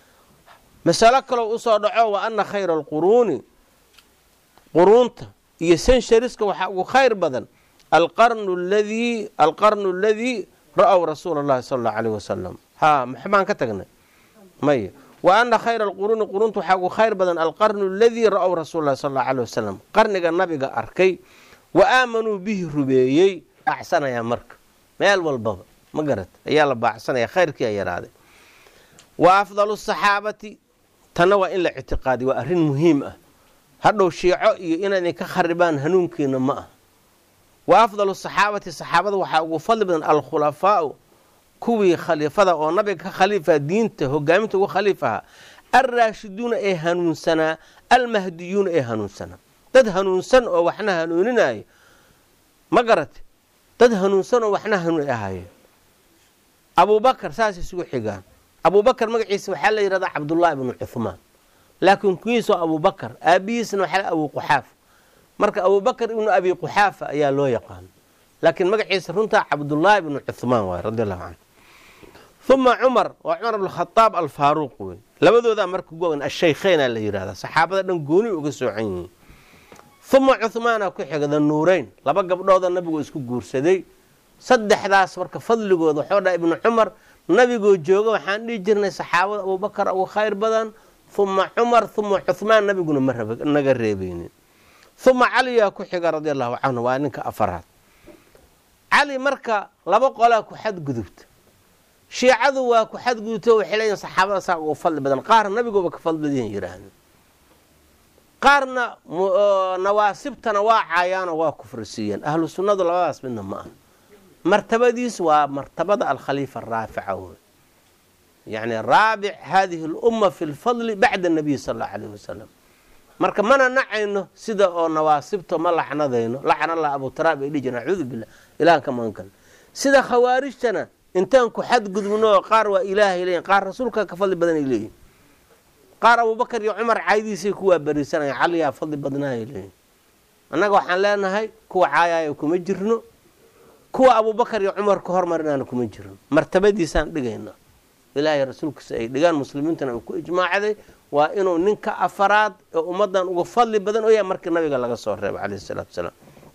masalo kaloo usoo dhaco wa ana khayra alquruuni quruunta iyo senshariska waxaa ugu khayr badan alqarnu ladii alqarnu aladii ra-w rasuula allahi sala allahu alayh wasalam ha maxbaan ka tagnay maya wa ana khayra alquruuni quruunta waxaa ugu khayr badan alqarnu aladii ra-w rasuula llahi sala allahu alayh wasalam qarniga nabiga arkay wa aamanuu bihi rubeeyey baacsanayaa marka meel walbaba ma garat ayaa la baacsanaya khayrkii a yaraaday wa afdalu saxaabati tanna waa in la ictiqaadiy waa arrin muhiim ah hadhow shiico iyo inaydin ka kharibaan hanuunkiina ma ah wa afdalu saxaabati saxaabada waxaa ugu fadli badan alkhulafaau kuwii khaliifada oo nabiga ka khaliifa diinta hogaaminta ugu khaliif ahaa alraashiduuna ee hanuunsanaa almahdiyuuna ee hanuunsanaa dad hanuunsan oo waxna hanuuninaayo ma garate dad hanuunsan oo waxna hanuun ahaayeen abubakar saas isugu xigaan abubakar magaciisa waxaa la yidhahdaa cabdullaahi bnu cuhmaan laakiin kuwiis waa abubakar aabihiisna waxaa abu quxaafa marka abubakar ibnu abi quxaafa ayaa loo yaqaana laakiin magaciisa runtaa cabdullaahi bnu cuhmaan waay radi allahu canhu uma cumar waa cumar bnkhadaab alfaaruuq wey labadoodaa marka gowan ashaykheynaa la yidhahdaa saxaabada dhan gooni uga soocan yihiin uma cuhmaana ku xigda nuureyn laba gabdhooda nabigu isku guursaday saddexdaas marka fadligooda waxuu dhaha ibnu cumar nabigoo jooga waxaan dhihi jirnay saxaabada abubakar ugu khayr badan uma cumar uma cuhmaan nabiguna ma naga reebeynin uma caliyaa ku xiga radia allahu canhu waa ninka afaraad cali marka laba qolaa ku xadgudubta shiicadu waa ku xadgudubto waxay leeyihin saxaabada saa ugu fadli badan qaar nabigooba ka fadli badan yidhaahda qaarna nawaasibtana waa caayaanoo waa kufrisiiyeen ahlu sunnadu labadaas midna ma aha martabadiis waa martabada alkhaliifa araafica wey yacni raabic hadihi alumma fi lfadli bacda nabiy sal allahu alayh wasalam marka mana nacayno sida oo nawaasibta ma lacnadayno lacna allah abu taraab ay dhihi jireen acuudu billah ilahan ka magan kale sida khawaarijtana intaan ku xadgudubno qaar waa ilaahay leeyihin qaar rasuulka ka fadli badanay leeyihin qaar abubakar iyo cumar caaydiisay kuwaa berisanaya caliyaa fadli badnaayay leeyihin annaga waxaan leenahay kuwa caayaayo kuma jirno kuwa abubakar iyo cumar ka hormarinaana kuma jirno martabadiisaan dhigayna ilaahay rasuulkiisa ay dhigaan muslimiintana uu ku ijmaacday waa inuu ninka afaraad ee ummadan uga fadli badan oo yahay markii nabiga laga soo reebay calayhi salaatu wasalaam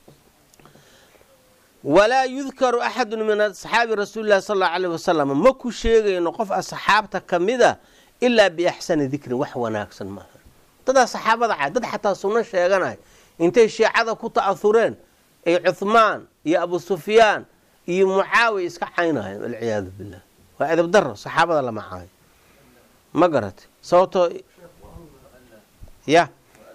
walaa yudkaru axadun min asxaabi rasuuli llahi sal allau alayh wasalam ma ku sheegayno qof asxaabta ka mida ilaa biaxsani dikrin wax wanaagsan maaha dadaa saxaabada cay dad xataa sunno sheeganay intay shiicada ku ta'ahureen ay cuhmaan iyo abu sufyaan iyo mucaawiya iska caynayeen walciyaadu billah waa edab daro saxaabada lama caayo ma garatay sababtoo ya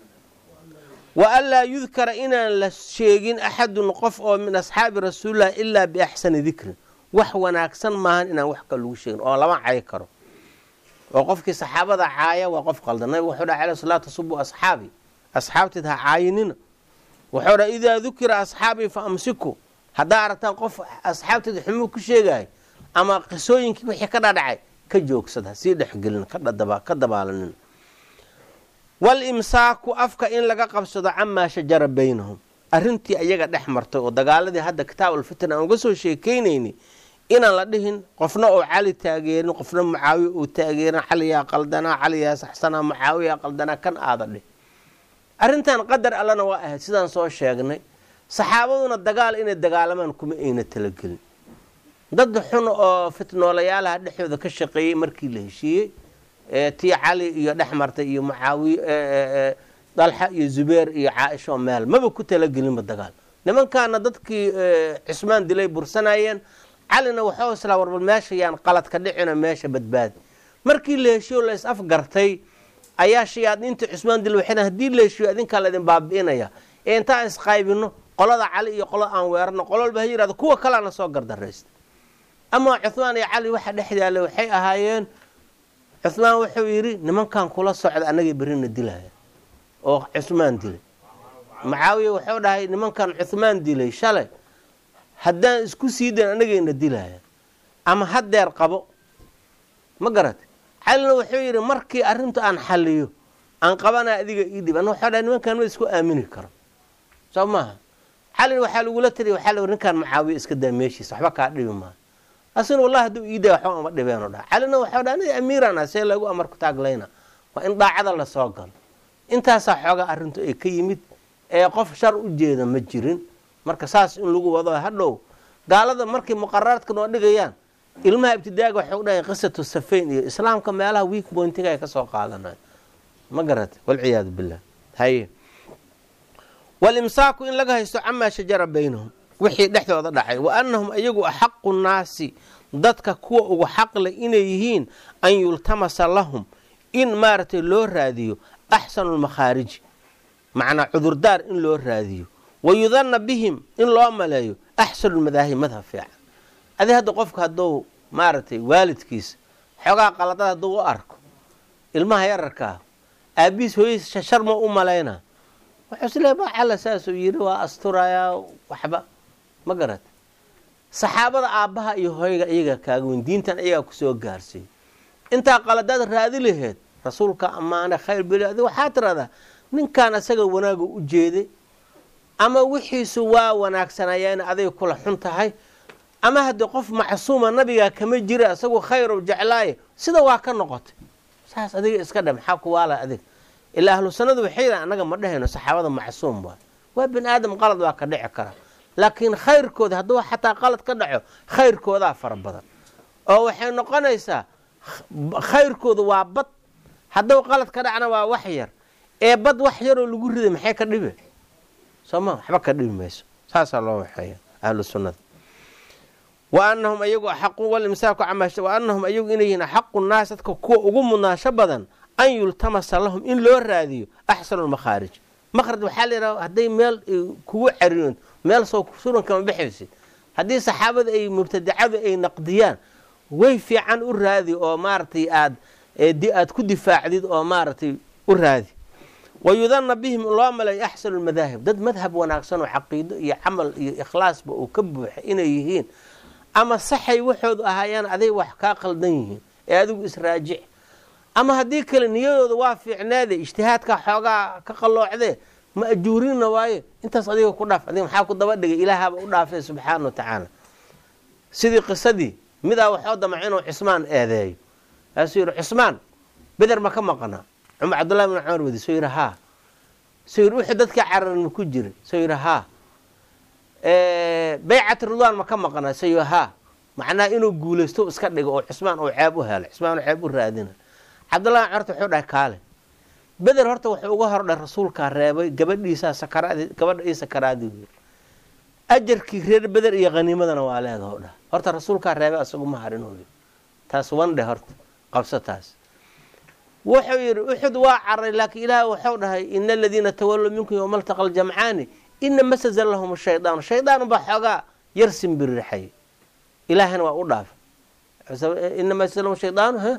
wa anlaa yudkara inaan la sheegin axadun qof oo min asxaabi rasuulilah ilaa biaxsani dikrin wax wanaagsan maahan inaan wax kale lagu sheegin oo lama cayi karo oo qofkii saxaabada caaya waa qof qaldan nabigu wuxuu dhaha aleh salaa tasubu asxaabi asxaabteed ha caayinina wuxuu dhaha idaa dukira asxaabii fa amsiku haddaa aragtaan qof asxaabteeda xumuu ku sheegaya ama qisooyinkii wixii ka dhadhacay ka joogsad ha sii dhexgelin ka dabaalanin walimsaaku afka in laga qabsado camaa shajara baynahum arrintii ayaga dhex martay oo dagaaladii hadda kitaab alfitna aan uga soo sheekaynayni inaan la dhihin qofna oo cali taageerin qofna mucaawiya uu taageerin caliyaa qaldanaa caliyaa saxsanaa mucaawiyaa qaldanaa kan aada dhih arrintan qadar allana waa ahayd sidaan soo sheegnay saxaabaduna dagaal inay dagaalamaan kuma ayna talagelin dad xun oo fitnoolayaalaha dhexdooda ka shaqeeyey markii la heshiiyey tii cali iyo dhex martay iyo mucaawiye dalxa iyo zubeer iyo caaisha oo meel maba ku talagelinba dagaal nimankaana dadkii cismaan dilay bursanayeen calina waxuu islaa warbal meesha yaan qalad ka dhicino meesha badbaadi markii la heshiyo la is afgartay ayaa shayaadiinta cusmaan dil waxay hadii la heshiyo adinkaa laydin baabi'inaya ee intaan isqaybino qolada cali iyo qolada aan weerarno qolo walba ha yirahdo kuwa kalaana soo gardaraysta amaa cuhmaan iyo cali waxa dhex yaallay waxay ahaayeen cuhmaan wuxuu yidhi nimankan kula socda annagay berrina dilaya oo cusmaan dilay mucaawiya wuxuu dhahay nimankan cuhmaan dilay shalay haddaan isku sii dayn annagayna dilaya ama haddeer qabo ma garata calina wuxuu yidhi markii arrinta aan xaliyo aan qabanaa adiga ii dhib ana waxuu dhahay nimankan ma isku aamini karo soo maaha calina waxaa lagula taliya waxaa la ninkan mucaawiya iska daa meeshiisa waxba kaa dhibi maaha asina wallahi hadduu ii daa waxba ama dhibeen oo dhaha calina waxuu dhaha aniga amiirana see lagu amarku taaglayna waa in daacada lasoo galo intaasaa xoogaa arrintu ay ka yimid ee qof shar u jeeda ma jirin marka saas in lagu wado hadhow gaalada markay muqararaadka noo dhigayaan ilmaha ibtidaaga waxay u dhahayn qisatu safayn iyo islaamka meelaha weak pointiga ay ka soo qaadanayo ma garata walciyaadu billah haye walimsaaku in laga haysto camaa shajara baynahum wixii dhexdooda dhacay wa annahum iyagu axaqu nnaasi dadka kuwa ugu xaqle inay yihiin an yultamasa lahum in maaragtay loo raadiyo axsanu lmakhaariji macnaa cudurdaar in loo raadiyo wa yudanna bihim in loo maleeyo axsanu lmadaahib madhab fiican adi hadda qofka hadduu maaragtay waalidkiisa xoogaa qaladada hadduu u arko ilmaha yararkaa aabihiis hooyadiis shashar ma u malaynaa wuxuu isleey ba calla saasuu yidhi waa asturayaa waxba ma garat saxaabada aabbaha iyo hooyga iyaga kaaga weyn diintan iyagaa kusoo gaarsiiy intaa qaladaad raadi laheed rasuulka ammaane khayr beli adi waxaa tiradaa ninkan isaga wanaaga u jeeday ama wixiisu waa wanaagsanayeen aday kula xun tahay ama haddii qof macsuuma nabigaa kama jira isagu khayrow jeclaaye sida waa ka noqotay saas adiga iska dhe maxaa ku waala adiga ilaa ahlu sanadu waxay yidhahan annaga ma dhehayno saxaabada macsuum waay waa bini aadam qalad waa ka dhici kara laakiin khayrkooda hadduu xataa qalad ka dhaco khayrkoodaa fara badan oo waxay noqonaysaa khayrkooda waa bad hadduu qalad ka dhacna waa wax yar ee bad wax yaroo lagu riday maxay ka dhibe sooma waxba ka dhibi mayso saasaa loo waxeeya ahlu sunnada wa anahum ayagu axaqu walimsaaku camash wa anahum ayagu inay yihiin axaqu naas dadka kuwa ugu mudnaasho badan an yultamasa lahum in loo raadiyo axsanu lmakhaarij makhraj waxaa la yidhaha hadday meel kugu cariyoon meel soo suran kama baxaysid haddii saxaabada ay mubtadacadu ay naqdiyaan way fiican u raadi oo maaragtay aad aad ku difaacdid oo maaragtay u raadi wa yudanna bihim loo maleeyo axsanu lmadaahib dad madhab wanaagsan oo caqiido iyo camal iyo ikhlaasba uu ka buuxa inay yihiin ama saxay waxoodu ahaayaan aday wax kaa qaldan yihiin ee adigu israajic ama haddii kale niyadooda waa fiicneede ijtihaadka xoogaa ka qalloocdee ma ajuurinna waaye intaas adiga ku dhaaf adiga maxaa ku daba dhigay ilaahaba u dhaafay subxaana wa tacaala sidii qisadii midaa waxoo damac inuu cismaan eedeeyo kaasuu yidhi cismaan beder ma ka maqnaa cumar cabdullahi bin cumar wadi soo yidhi haa soo yidhi wixii dadka cararan ma ku jira soo yidhi haa baycat ridwaan ma ka maqnaa soo yidhi haa macnaha inuu guulaysto iska dhigo oo cismaan uu ceeb u helo cismaan uu ceeb u raadina cabdullahi bin cumar wuxuu dhahay kaale beder horta wuxuu uga hordhay rasuulkaa reebay gabadhiisaa sakaraad gabadha ii sakaraadii yiri ajarkii reer beder iyo haniimadana waa leedaho dhah horta rasuulkaa reebay asagu ma harin hoy taas wandhe horta qabso taas wuxuu yidhi uxud waa caray laakiin ilaah wuxuu dhahay ina aladiina tawallow minkum yowma altaqa aljamcaani ina masaza lahum shaydaanu shaydaan baa xoogaa yar simbirixay ilaahana waa u dhaafay ina masaza lahum shaydaanu ha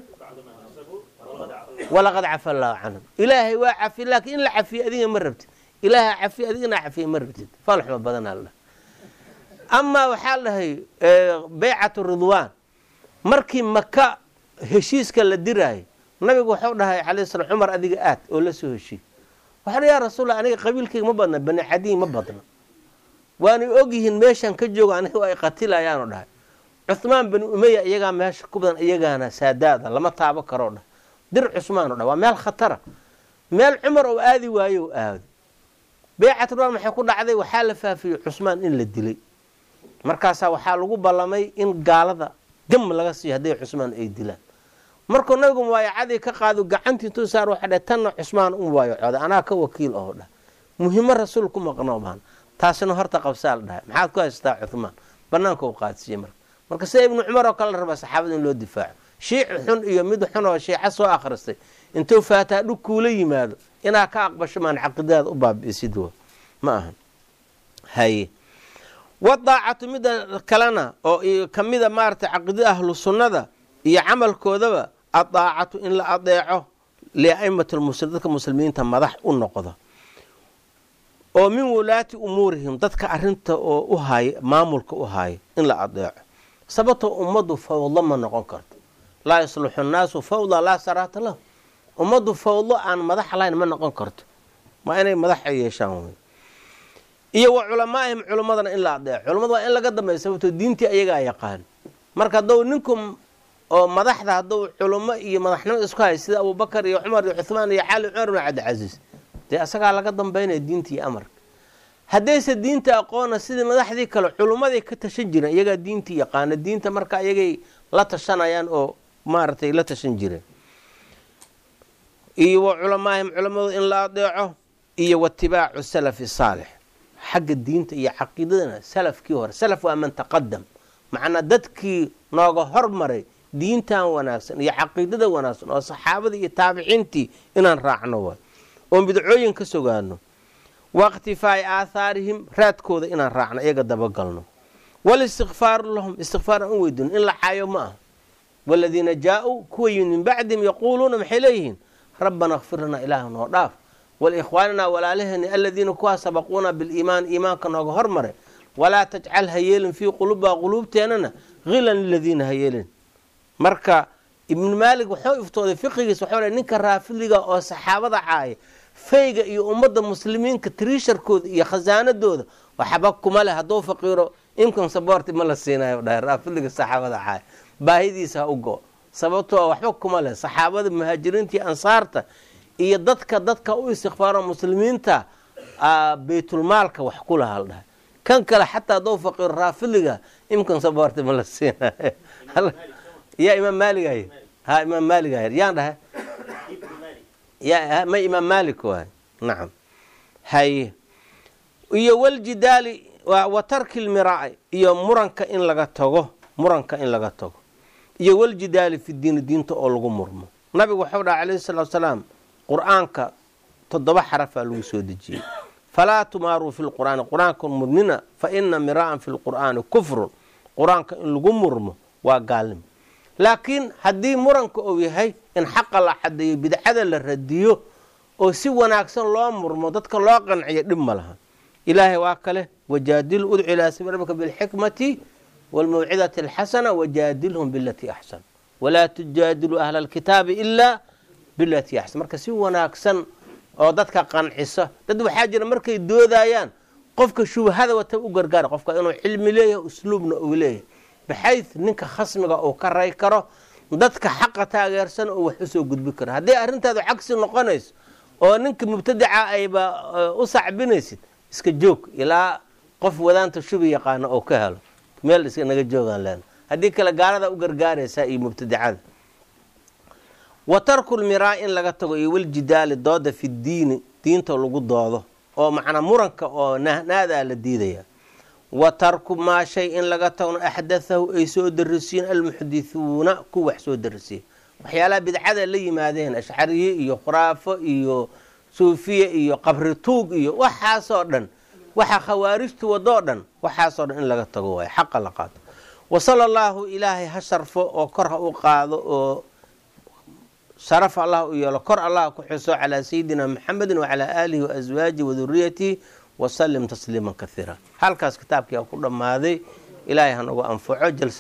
walaqad cafa allahu canhum ilaahay waa cafi laakiin in la cafiye adiga ma rabtid ilaaha cafiye adigana cafiye ma rabtid falxuma badanaa la amaa waxaa dhahay baycatu ridwaan markii maka heshiiska la diraayo nabigu waxuu dhahay calay slam cumar adiga aad oo la soo heshiiy waxaa yaa rasuulla aniga qabiilkayga ma badna bani cadiy ma badna waanay ogyihiin meeshan ka joogo aniga ay qatilayaanu dhahay cuhmaan bani umeya iyagaa meesha ku badan iyagaana saadaada lama taabo karoo dhah dir cusmaan o dha waa meel khatara meel cumar oo aadi waayo o aado baycat ridwaan maxay ku dhacday waxaa la faafiyey cusmaan in la dilay markaasaa waxaa lagu ballamay in gaalada gam laga siiyo hadday cusmaan ay dilaan markuu nabigu mubaayacadii ka qaado gacantii intuu saar waxa dhah tanna cusmaan u mubaayacooda anaa ka wakiil oo dhah muhiimo rasuul ku maqnoo baan taasina horta qabsaa la dhahay maxaad ku haystaa cuhmaan banaanka u qaadsiiyey marka marka sida ibnu cumar oo kale la rabaa saxaabada in loo difaaco shiici xun iyo mid xun oo shiica soo akhristay intuu faataa dhug kuula yimaado inaa ka aqbasho maan caqiidadaada u baabi'isid ma ahan haye wadaacatu midda kalena oo kamida maaragtay caqiidada ahlu sunnada iyo camalkoodaba adaacatu in la adeeco liaimati lmuslim dadka muslimiinta madax u noqdo oo min wulaati umuurihim dadka arinta oo u haaya maamulka u haaya in la adeeco sababtoo ummaddu fawdo ma noqon karto laa yasluxu nnaasu fawda laa saraata lahu ummaddu fawdo aan madax lahayn ma noqon karto waa inay madax yeeshaan wey iyo wa culamaa'ihim culimmadana in la adeeco culimmada waa in laga dambeeya sababtoo diintii ayagaa yaqaan marka haddou ninku oo madaxda hadduu culimo iyo madaxnimo isku hay sida abubakar iyo cumar iyo cuhmaan iyo cali cumar bin cabdicasiis dee asagaa laga dambaynaya diinta iyo amarka haddayse diinta aqoona sidii madaxdii kale culummaday ka tashan jireen iyagaa diintii yaqaana diinta marka iyagay la tashanayaan oo maaragtay la tashan jireen iyo wa culamaahim culamadu in la adeeco iyo watibaacu salafi saalix xagga diinta iyo caqiidadana salafkii hore salaf waa man taqadam macnaa dadkii nooga hormaray diintan wanaagsan iyo caqiidada wanaagsan oo saxaabadii iyo taabiciintii inaan raacno waay oon bidcooyin ka sogaano wa ikhtifaa'i aathaarihim raadkooda inaan raacno iyaga dabagalno walistikfaaru lahum istikfaar aan u weydiino in la caayo ma ah waladiina jaa-uu kuwa yimid min bacdihim yaquuluuna maxay leeyihiin rabbana kfir lanaa ilaaha noo dhaaf waliikhwaaninaa walaalaheeni aladiina kuwaa sabaquuna biliimaan iimaanka nooga hormaray walaa tajcal ha yeelin fii qulubaa quluubteennana hilan liladiina ha yeelin marka ibnu maalig wuxuu iftooday fiqigiis waxuu ninka raafiliga oo saxaabada caaya fayga iyo ummadda muslimiinka tiriisharkooda iyo khasaanadooda waxba kuma leh hadduu faqiiro income support ma la siinayo dhahay raafiliga saxaabada caaya baahidiisa ha u go sababtoo waxba kuma leh saxaabada muhaajiriinta iyo ansaarta iyo dadka dadka u istikfaaro muslimiinta baytulmaalka wax ku laha la dhahay kan kale xataa hadduu faqiiro raafiliga income support ma la siinayo yaa imaam maaligay ha imaam maaligay yaan dhahay ya ma imaam maalik waay nacam haye iyo waljidaali wa tarki lmiraaci iyo muranka in laga tago muranka in laga tago iyo waljidaali fi diini diinta oo lagu murmo nabigu waxau dhaha calayhi salaatu salaam qur-aanka toddoba xarafaa lagu soo dejiyey falaa tumaaruu fi lqur'aani qur-aanka murnina fa ina miraa'an fi lqur'aani kufrun qur-aanka in lagu murmo waa gaalnimo laakiin haddii muranka uu yahay in xaqa la xadeeyo bidcada la radiyo oo si wanaagsan loo murmo dadka loo qanciyo dhib ma laha ilaahay waa kale wajaadilu udcu ilaa sabiil rabbika bilxikmati waalmawcidati alxasana wajaadilhum bilatii axsan walaa tujaadilu ahla alkitaabi ilaa bilatii axsan marka si wanaagsan oo dadka qancisa dad waxaa jira markay doodayaan qofka shubhada wata u gargaara qofka inuu cilmi leeyahay usluubna uu leeyahay baxayd ninka khasmiga uu ka ray karo dadka xaqa taageersan oo wax usoo gudbi karo haddii arrintaadu cagsi noqonayso oo ninka mubtadica ayba u sacbinaysid iska joog ilaa qof wadaanta shubi yaqaano oo ka helo meel iska naga joogaan len haddii kale gaalada u gargaaraysaa iyo mubtadicada wa tarku lmiraa in laga tago iyo waljidaali dooda fi diini diinta lagu doodo oo macnaa muranka oo nahnaadaa la diidaya wa tarku maa shay in laga tagno axdathahu ay soo darisiin almuxdithuuna ku wax soo darisiya waxyaalaha bidcada la yimaadeen ashcariye iyo khuraafo iyo suufiye iyo qabri tuug iyo waxaasoo dhan waxa khawaarijtu wadoo dhan waxaasoo dhan in laga tago waayo xaqa la qaato wa sala allaahu ilaahay ha sharfo oo kor ha u qaado oo sharaf allah u yeelo kor allah ku xuso calaa sayidina maxamedin wacalaa aalihi waaswaajihi waduriyatihi wasalim tasliiman kaiira halkaas kitaabkii a ku dhammaaday ilaahay hanagu anfaco